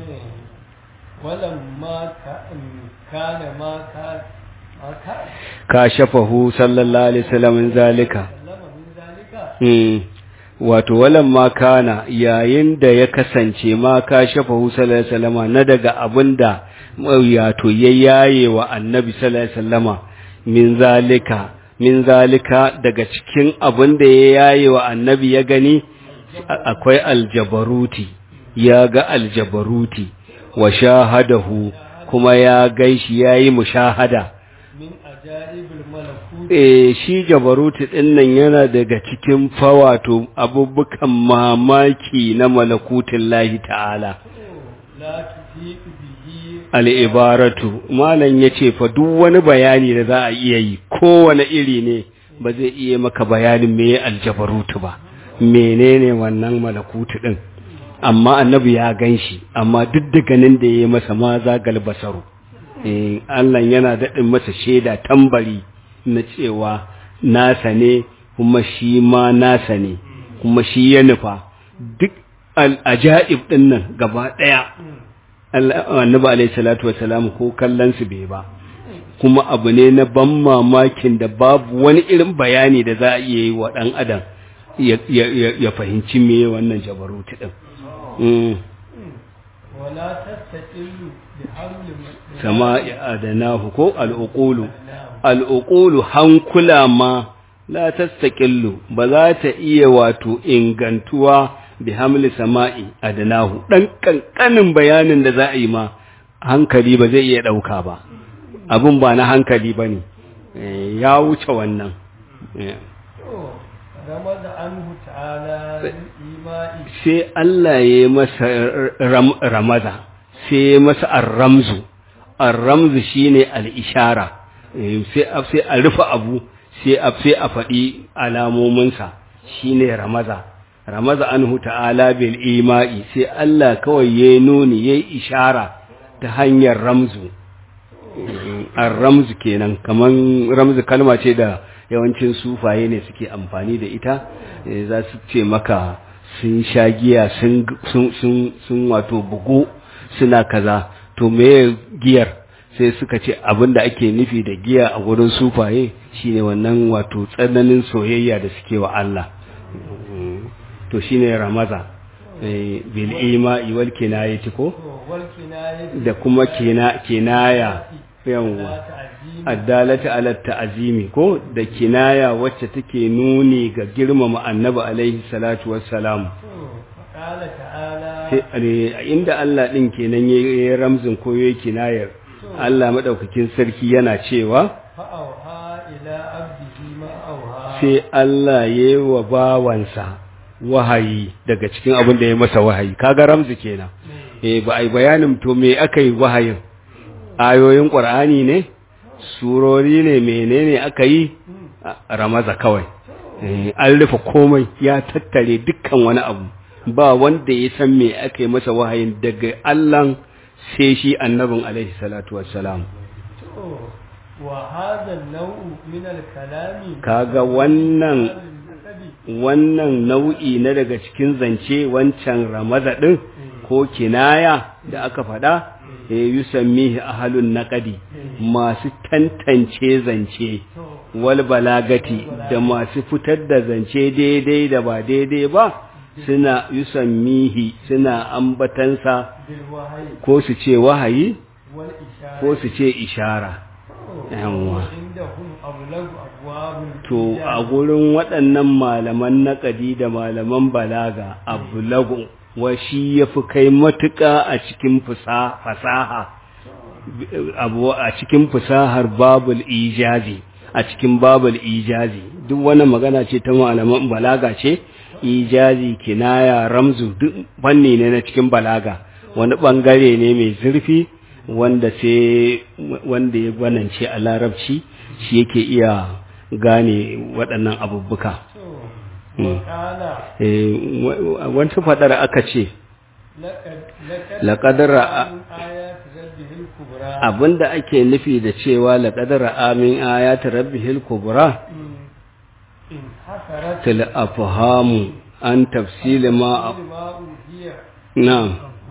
ولما كا- كان ما كان ما كان kashafahu sallallahu alaihi wasallam min zalika سلم من ذلك Mm. wato walan ma kana yayin da ya kasance ma ka shafa sallallahu alaihi wasallama na daga abinda wato ya yaye wa annabi sallallahu alaihi wasallama min zalika min zalika daga cikin abinda ya yaye wa annabi ya gani a- akwai aljabaruti ya ga aljabaruti wa shahadahu kuma ya gaishi yayi mushahada من أجائب الملكوت Eh, shi jabaruti ɗin nan yana daga cikin fawato abubukan mamaki na malakutin lahi ta'ala. لا تفيق به Al'ibaratu, Malam ya ce fa duk wani bayani da za a iya yi, kowane iri ne ba zai iya maka bayanin me aljabarutu ba, menene wannan malakutu ɗin. Amma annabi ya gan shi, amma duk da ganin da ya yi masa ma zagal basaru. Eh, Allah yana daɗin masa shaida tambari na cewa nasa ne kuma shi ma nasa ne kuma shi ya nufa duk al'ajaib ɗin nan gaba ɗaya Allah- annabi alaihi salatu wasalam ko kallon su bai ba kuma abu ne na ban mamakin da babu wani irin bayani da za a iya yi wa ɗan adam ya, ya- ya- ya fahimci me wannan jabarutu ɗin Mm. ولا تستقل بحمل م- sama adanahu ko al'uqulu al'uqulu hankula ma la tastaqillu ba za ta iya wato ingantuwa bi hamli sama'i adnahu dan kankanin bayanin da za a yi ma hankali ba zai iya dauka ba abun ba na hankali bane ya wuce wannan ramaza anhu ta'ala imai sai Allah ya yi masa ramaza sai ya masa ar-ramzu ar-ramzu shine al-ishara sai a rufe abu sai a sai a faɗi alamominsa shine ramaza ramaza anhu ta'ala bil ima'i sai Allah kawai ya nuni yayi ishara ta hanyar ramzu ar-ramzu kenan kaman ramzu kalma ce da yawancin sufaye ne suke amfani da ita za su ce maka sun sha giya sun sun sun wato bugu suna kaza to me giyar sai suka ce abin da ake nufi da giya a wurin sufaye shine wannan wato tsananin soyayya da suke wa Allah to shine ramaza bil ima'i wal kinayati ko da kuma kina kinaya yawa addalata ala ta'zimi ko da kinaya wacce take nuni ga girmama annabi alaihi salatu wassalam inda Allah din kenan yayi ramzin ko yayi kinayar Allah madaukakin sarki yana cewa sai Allah yayi wa bawansa wahayi daga cikin abin da ya masa wahayi kaga ramzi kenan eh ba ai bayanin to me aka yi wahayin ayoyin qur'ani ne surori ne menene aka yi ramaza kawai an rufe komai ya tattare dukkan wani abu ba wanda ya san me aka yi masa wahayin daga Allah sai shi annabin alaihi salatu wassalam wa hadha an-naw'u min al-kalami kaga wannan wannan nau'i na daga cikin zance wancan ramaza din ko kinaya da aka faɗa ya yi sammihi ahalun naƙadi masu tantance zance wal balagati da masu fitar da zance daidai da ba daidai ba suna yusammihi suna ambatansa ko su ce wahayi ko su ce ishara yawwa to a gurin waɗannan malaman naƙadi da malaman balaga abulagu wa shi ya fi kai matuƙa a cikin fasaha a cikin fasahar babul ijazi a cikin babul ijazi duk wani magana ce ta malaman balaga ce ijazi kinaya ramzu duk fanni ne na cikin balaga wani bangare ne mai zurfi wanda sai wanda ya gwanance a larabci shi yake iya gane waɗannan abubuka wata fadar aka ce laƙadar abinda ake nufi da cewa laƙadar amin ayata rabbihil kubra til afhamu an tafsili ma na'am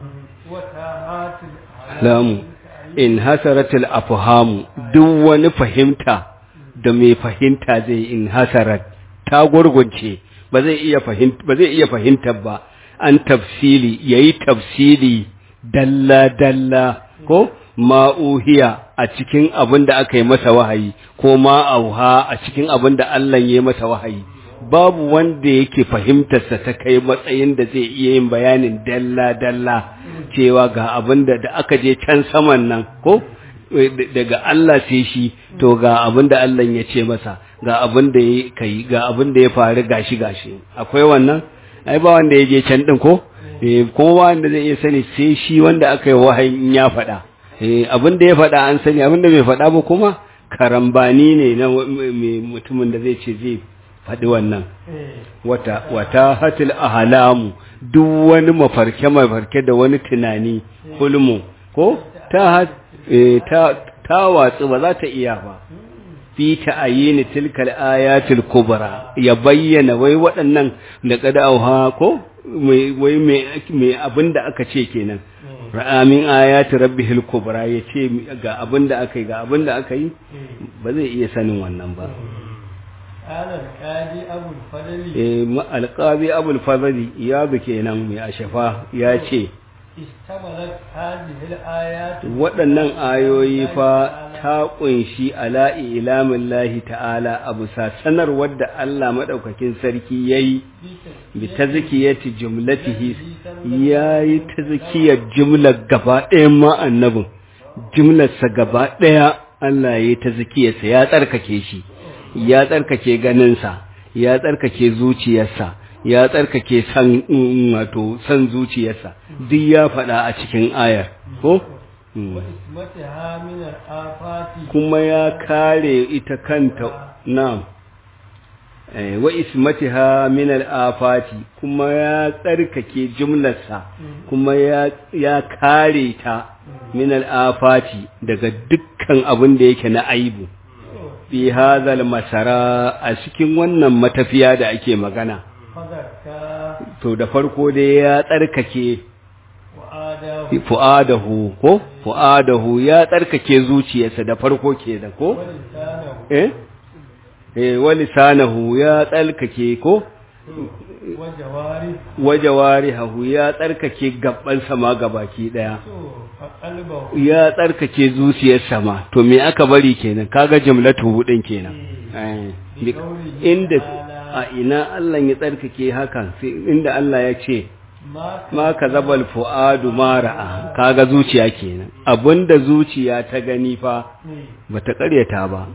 lamu in hasaratil afhamu duk wani fahimta da mai fahimta zai in hasarat ta gurgunce ba zai iya fahimta ba zai iya fahimtar ba an tafsili yayi tafsili dalla dalla ko ma'uhiya a cikin abin da aka yi masa wahayi ko ma'auha a cikin abin da Allah ya yi masa wahayi babu wanda yake fahimtarsa ta kai matsayin da zai iya yin bayanin dalla dalla cewa ga abin da da aka je can saman nan ko daga Allah sai shi to ga abin da Allah ya ce masa ga abin da ya kai ga abin da ya faru gashi gashi akwai wannan ai ba wanda ya je can din ko eh kuma wanda zai iya sani sai shi wanda aka yi wahayin ya faɗa eh abin da ya faɗa an sani abin da bai faɗa ba kuma karambani ne na mutumin da zai ce zai faɗi wannan wata wata hatil ahlamu duk wani mafarke mafarke da wani tunani hulmu ko ta ta ta watsu ba za ta iya ba fi ta'ayini tilkal ayatil kubra ya bayyana wai waɗannan da kada auha ko wai mai abin da aka ce kenan ra'amin ayati rabbihil kubra ya ce ga abin da aka yi ga abin da aka yi ba zai iya sanin wannan ba alƙazi abul fadli ya bi kenan mai ashafa ya ce اشتملت هذه الآيات waɗannan ayoyi fa ta ƙunshi ala ilamin lahi ta'ala a bisa sanarwar da Allah maɗaukakin sarki ya yi bi ta zikiyati jumlatihi ya yi ta zikiyar jumlar gaba ɗayan ma annabin jumlarsa gaba ɗaya Allah ya yi ta zikiyarsa ya tsarkake shi ya tsarkake ganinsa ya tsarkake zuciyarsa ya tsarkake san wato san zuciyarsa duk ya faɗa a cikin ayar ko وإسمتها من الآفات kuma ya kare ita kanta na'am eh, wa ismatiha min al-afati kuma ya tsarkake jumlarsa kuma ya ya kare ta min al-afati daga dukkan abin da yake na aibu fi hadhal masara a cikin wannan matafiya da ake magana فزكى to da farko dai ya tsarkake وآداه fu'adahu ko fu'adahu ya tsarkake zuciyarsa da farko kenan ko ولسانه eh eh walisanahu ya tsarkake ko وجواره wajawarihu ya tsarkake gabban sama gabaki daya فقلبه ya tsarkake zuciyarsa ma to me aka bari kenan kaga jumlatu din kenan eh bi- inda a ina Allah ya tsarkake hakan sai inda Allah ya ce ما ma kazabal fuadu ma ra'a kaga zuciya kenan abinda zuciya ta gani fa bata karyata ba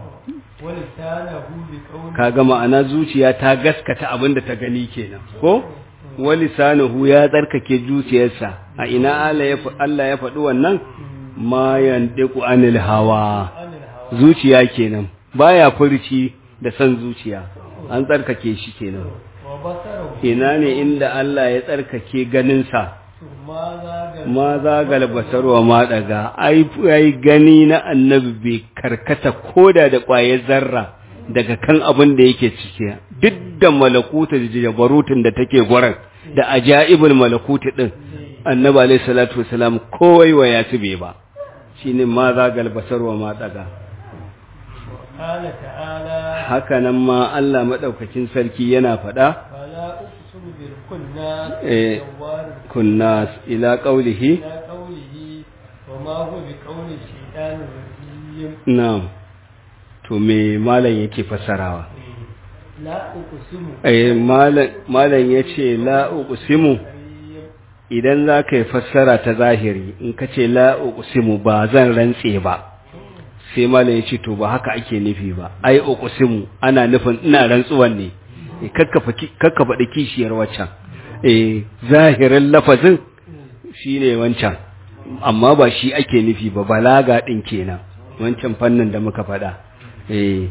ولسانه بقوله kaga ma'ana zuciya ta gaskata abinda ta gani kenan ko walisanuhu ya tsarkake zuciyarsa a ina Allah ya fa- Allah ya faɗi wannan ma yandiku anil hawa عن الهوى zuciya kenan baya furci da san zuciya an tsarkake shi kenan وبصره ina ne inda Allah ya tsarkake ganinsa ماذا قال ma zagal basar wa ma daga ai ai gani na annabi bai karkata koda da ƙwayar zarra daga kan abin da yake ciki duk da malakuta da jabarutun da take gwaran da ajaibul malakuti din annabi alayhi salatu wasalam kowai wa ya tube ba shine ma zagal basar wa ma daga قال تعالى haka nan ma Allah madaukakin sarki yana faɗa فلا أقسم بالكناس إيه. جوار kunnas ila qaulihi إلى قوله وما هو بقول الشيطان الرجيم na'am to me malam yake fassarawa لا أقسم eh malam malam yace la uqsimu كريم idan zaka yi fassara ta zahiri in kace la uqsimu ba zan rantse ba sai malam yace to ba haka ake nufi ba ai uqsimu ana nufin ina rantsuwan ne Eh, kakkafa ki- kakkafa da kishiyar waccan eh zahirin lafazin shine wancan amma ba shi ake nufi ba balaga din kenan wancan fannin da muka faɗa eh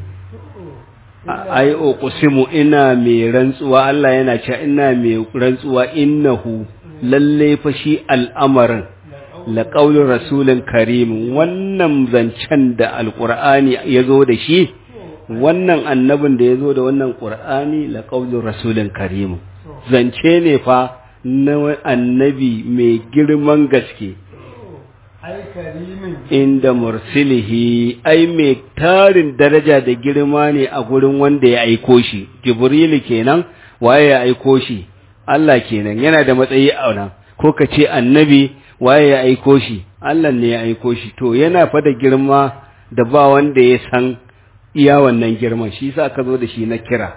ai uqsimu ina mai rantsuwa Allah yana cewa ina mai rantsuwa innahu lalle fa shi al'amarin la qaulur rasulin karim wannan zancen da alqur'ani yazo da shi wannan annabin da yazo da wannan qur'ani la qaulur rasulin karim zance ne fa na annabi mai girman gaske أي كريم inda mursilihi ai mai tarin daraja da girma ne a gurin wanda ya aiko shi jibrilu kenan waye ya aiko shi Allah kenan yana da matsayi a nan ko ka ce annabi waye ya aiko shi Allah ne ya aiko shi to yana fa da girma da ba wanda ya san iya wannan girman shi yasa ka zo da shi na kira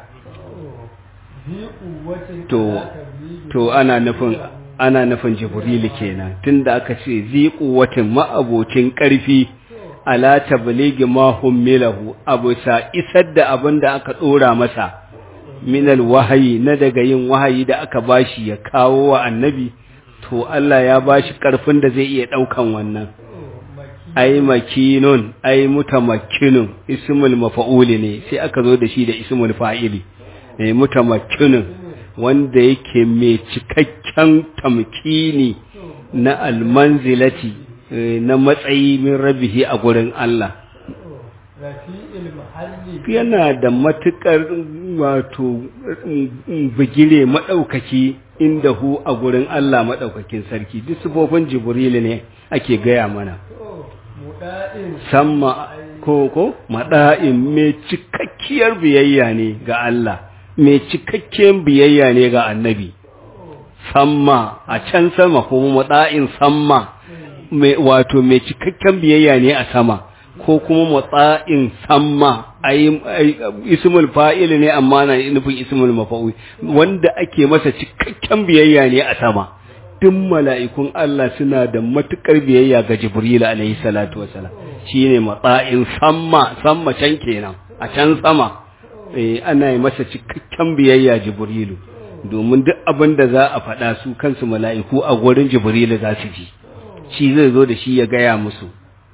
ذي قوة to لا تبليغ to ana nufin ana nufin jibrilu kenan tunda aka ce zi quwwatin ma'abocin karfi ala tabligi ma hummilahu abusa isar da abin da aka dora masa minal wahayi na daga yin wahayi da aka bashi ya kawo wa annabi to Allah ya bashi karfin da zai iya daukan wannan مكي ai makinun ai mutamakkinun ismul mafa'uli ne sai aka zo da shi da ismul fa'ili eh mutamakkinun wanda yake mai cikakken tamkini na almanzilati eh, na matsayi min rabihi a gurin Allah رفيع المحل yana da matukar wato mm, bigire madaukaki inda hu a gurin Allah madaukakin sarki duk sifofin jibril ne ake gaya mana مدائن samma ko ko mada'in mai cikakkiyar biyayya ne ga Allah mai cikakken biyayya ne ga annabi samma a can sama kuma matsa'in samma mai wato mai cikakken biyayya ne a sama ko kuma matsa'in samma ai ismul fa'il ne amma na nufin ismul mafa'ul wanda ake masa cikakken biyayya ne a sama duk mala'ikun Allah suna da matukar biyayya ga Jibril alaihi salatu wassalam shine matsa'in samma samma can kenan a can sama eh ana yi masa cikakken biyayya Jibrilu domin duk abin da za a faɗa su kansu mala'iku a gurin Jibril za su ji shi zai zo da shi ya gaya musu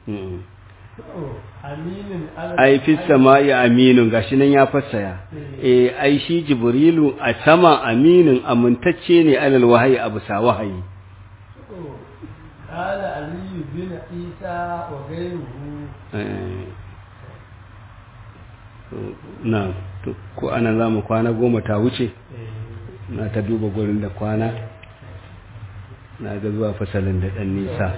ai fi sama'i aminun gashi nan ya fassaya eh ai shi jibrilu a sama aminin amintacce ne alal wahayi abu sa wahayi قال علي بن عيسى وغيره na ko ana za mu kwana goma ta wuce na ta duba gurin da kwana na ga zuwa fasalin da ɗan nisa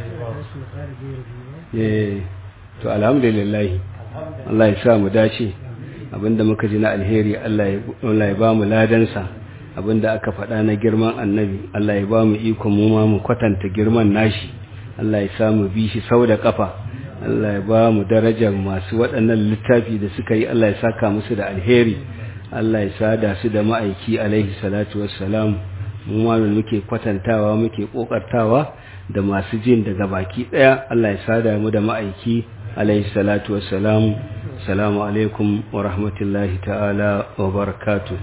to alhamdulillah Allah ya sa mu dace abinda muka ji na alheri Allah ya ba mu ladansa abinda aka faɗa na girman annabi Allah ya ba mu iko mu ma mu kwatanta girman nashi Allah ya sa mu bi shi sau da kafa Allah ya ba mu darajar masu waɗannan littafi da suka yi Allah ya saka musu da alheri Allah ya sada su da ma'aiki alaihi salatu wassalam mu ma muke kwatantawa muke kokartawa da masu jin daga baki daya Allah ya sada mu da ma'aiki alaihi salatu wassalam assalamu alaikum wa rahmatullahi ta'ala wa barakatuhu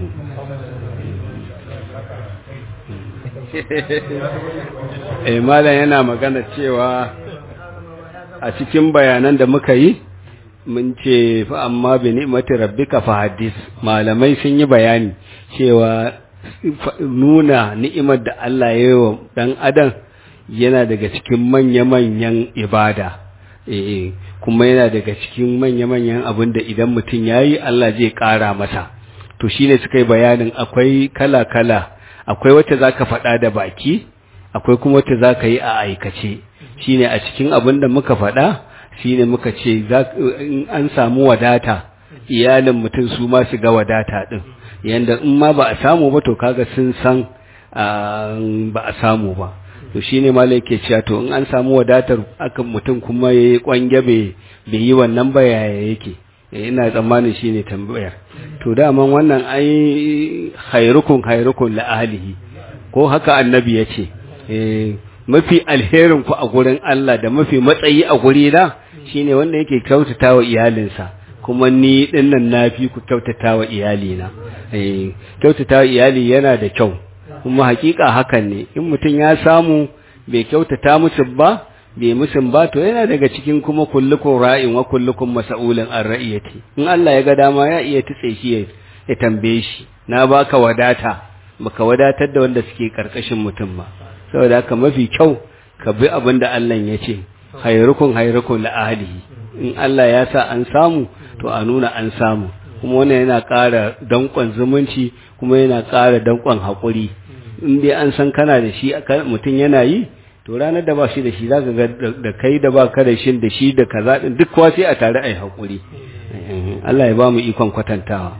eh malam yana magana cewa a cikin bayanan da muka yi mun ce fa amma bi ni'mati rabbika fa hadis malamai sun yi bayani cewa nuna ni'imar da Allah ya yi wa dan adam yana daga cikin manya-manyan ibada eh kuma yana daga cikin manya-manyan abin da idan mutum yayi Allah zai ƙara masa to shine suka yi bayanin akwai kala-kala akwai wacce zaka faɗa da baki akwai kuma wacce zaka yi a aikace shine a cikin abin da muka faɗa shine muka ce in an samu wadata iyalin mutum su ma su ga wadata din yanda in ma ba a samu ba to kaga sun san ba a samu ba to shine malai ke cewa to in an samu wadatar akan mutum kuma yayi kwange bai bai yi wannan ba yaya yake ina tsammanin shine tambayar to daman wannan ai khairukum khairukum la ahlihi ko haka annabi yace eh mafi alherin ku a gurin Allah da mafi matsayi a guri na shine wanda yake kyautatawa iyalinsa kuma ni dinnan nafi ku kyautatawa iyalina eh kyautatawa iyali yana da kyau kuma hakika hakan ne in mutum ya samu bai kyautata musu ba bai musu ba to yana daga cikin kuma kullukum ra'in wa kullukum mas'ulun an ra'iyati in Allah ya ga dama ya iya tutse shi ya tambaye shi na baka wadata baka wadatar da wanda suke karkashin mutum ba saboda haka mafi kyau ka bi abin da Allah ya ce khairukum khairukum li ahlihi in Allah ya sa an samu to a nuna an samu kuma wannan yana ƙara danƙon zumunci kuma yana ƙara danƙon haƙuri in dai an san kana da shi mutum yana yi to ranar da ba shi da shi za ka ga da kai da ba ka da shi da shi da kaza din duk kowa sai a tare a yi haƙuri Allah ya ba mu ikon kwatantawa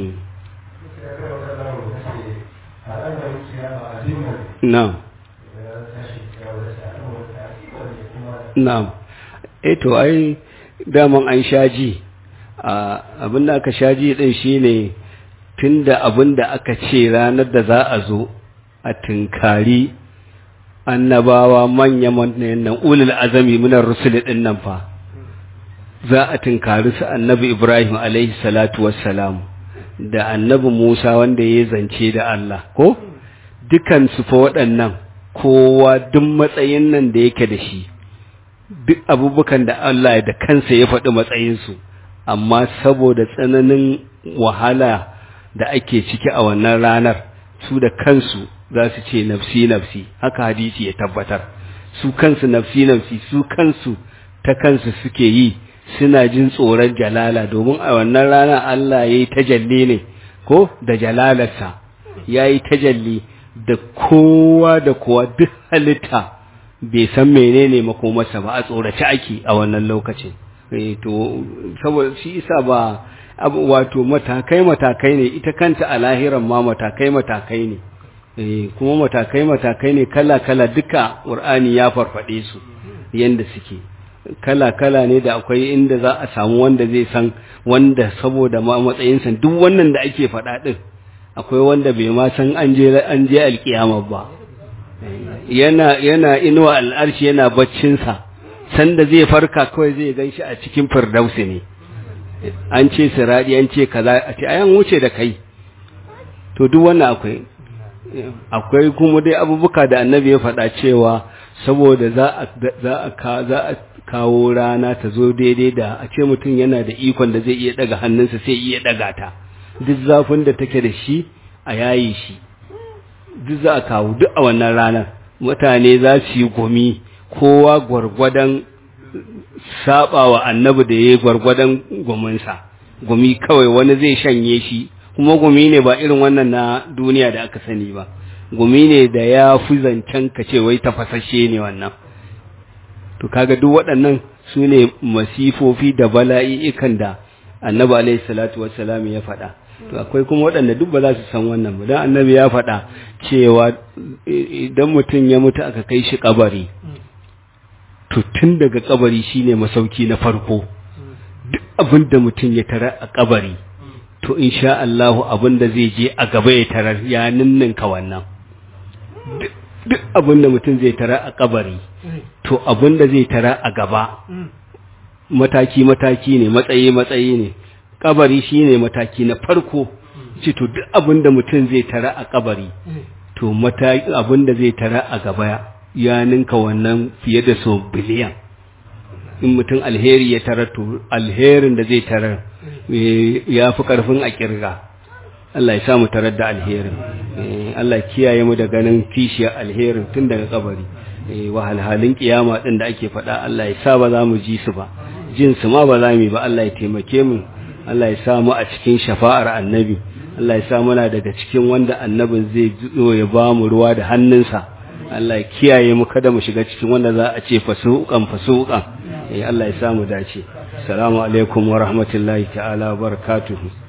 na'am na'am eh to ai daman an shaji abin da aka shaji din shine tunda abin da aka ce ranar da za a zo a tinkari annabawa manya manyan nan ulul azami minar rusul din nan fa za a tinkari su annabi Ibrahim alaihi salatu wassalam da annabi Musa wanda ya zance da Allah ko dukan su fa waɗannan kowa duk matsayin nan da yake da shi duk abubukan da Allah da kansa ya faɗi matsayinsu amma saboda tsananin wahala da ake ciki a wannan ranar su da kansu za su ce nafsi nafsi haka hadisi ya tabbatar su kansu nafsi nafsi su kansu ta kansu suke yi suna jin tsoron jalala domin a wannan rana Allah ya yi tajalli ne ko da jalalarsa ya yi tajalli da kowa da kowa duk halitta bai san menene makomarsa ba a tsorace ake a wannan lokacin to saboda shi isa ba wato matakai matakai ne ita kanta a lahiran ma matakai matakai ne eh kuma matakai matakai ne kala kala duka qur'ani ya farfade su yanda suke kala kala ne da akwai inda za a samu wanda zai san wanda saboda ma matsayinsa duk wannan da ake faɗa din akwai wanda bai ma san an je an je alkiyama ba yana yana inuwa al'arshi yana baccin sa sanda zai farka kawai zai ganshi a cikin firdausi ne an ce siradi an ce kaza a ce ayan wuce da kai to duk wannan akwai akwai kuma dai abubuka da annabi ya faɗa cewa saboda za a za a za a kawo rana ta zo daidai da a ce mutum yana da ikon da zai iya daga hannunsa sai iya daga ta duk zafin da take da shi a yayi shi duk za a kawo duk a wannan ranar mutane za su yi gumi kowa gwargwadon saba wa annabi da ya yi gwargwadon guminsa gumi kawai wani zai shanye shi kuma gumi ne ba irin wannan na duniya da aka sani ba gumi ne da ya fi zancen ka ce wai tafasashe ne wannan to kaga duk waɗannan su ne masifofi da bala'i'ikan da annabi alaihi salatu wassalam ya faɗa to akwai kuma waɗanda duk ba za su san wannan ba dan annabi ya faɗa cewa idan mutum ya mutu aka kai shi kabari to tun daga kabari shine masauki na farko duk abin da mutum ya tara a kabari to insha Allah abin da zai je a gaba ya tarar ya ninninka wannan duk abin da mutum zai tara a kabari to abin da zai tara a gaba mataki mataki ne matsayi matsayi ne kabari shine mataki na farko ce to duk abin da mutum zai tara a kabari to mataki abin da zai tara a gaba ya ninka wannan fiye da so biliyan in mutum alheri ya tarar to alherin da zai tarar ya fi karfin a kirga Allah ya samu tarar da alherin Allah kiyaye mu da ganin kishiyar alherin tun daga kabari wahalhalin kiyama din da ake faɗa Allah ya sa ba za mu ji su ba jin su ma ba za mu ba Allah ya taimake mu Allah ya sa mu a cikin shafa'ar annabi Allah ya sa muna daga cikin wanda annabin zai zo ya ba mu ruwa da hannunsa Allah ya kiyaye mu kada mu shiga cikin wanda za a ce fasuqan fasuqan eh Allah ya sa mu dace assalamu alaikum wa rahmatullahi ta'ala wa barakatuhu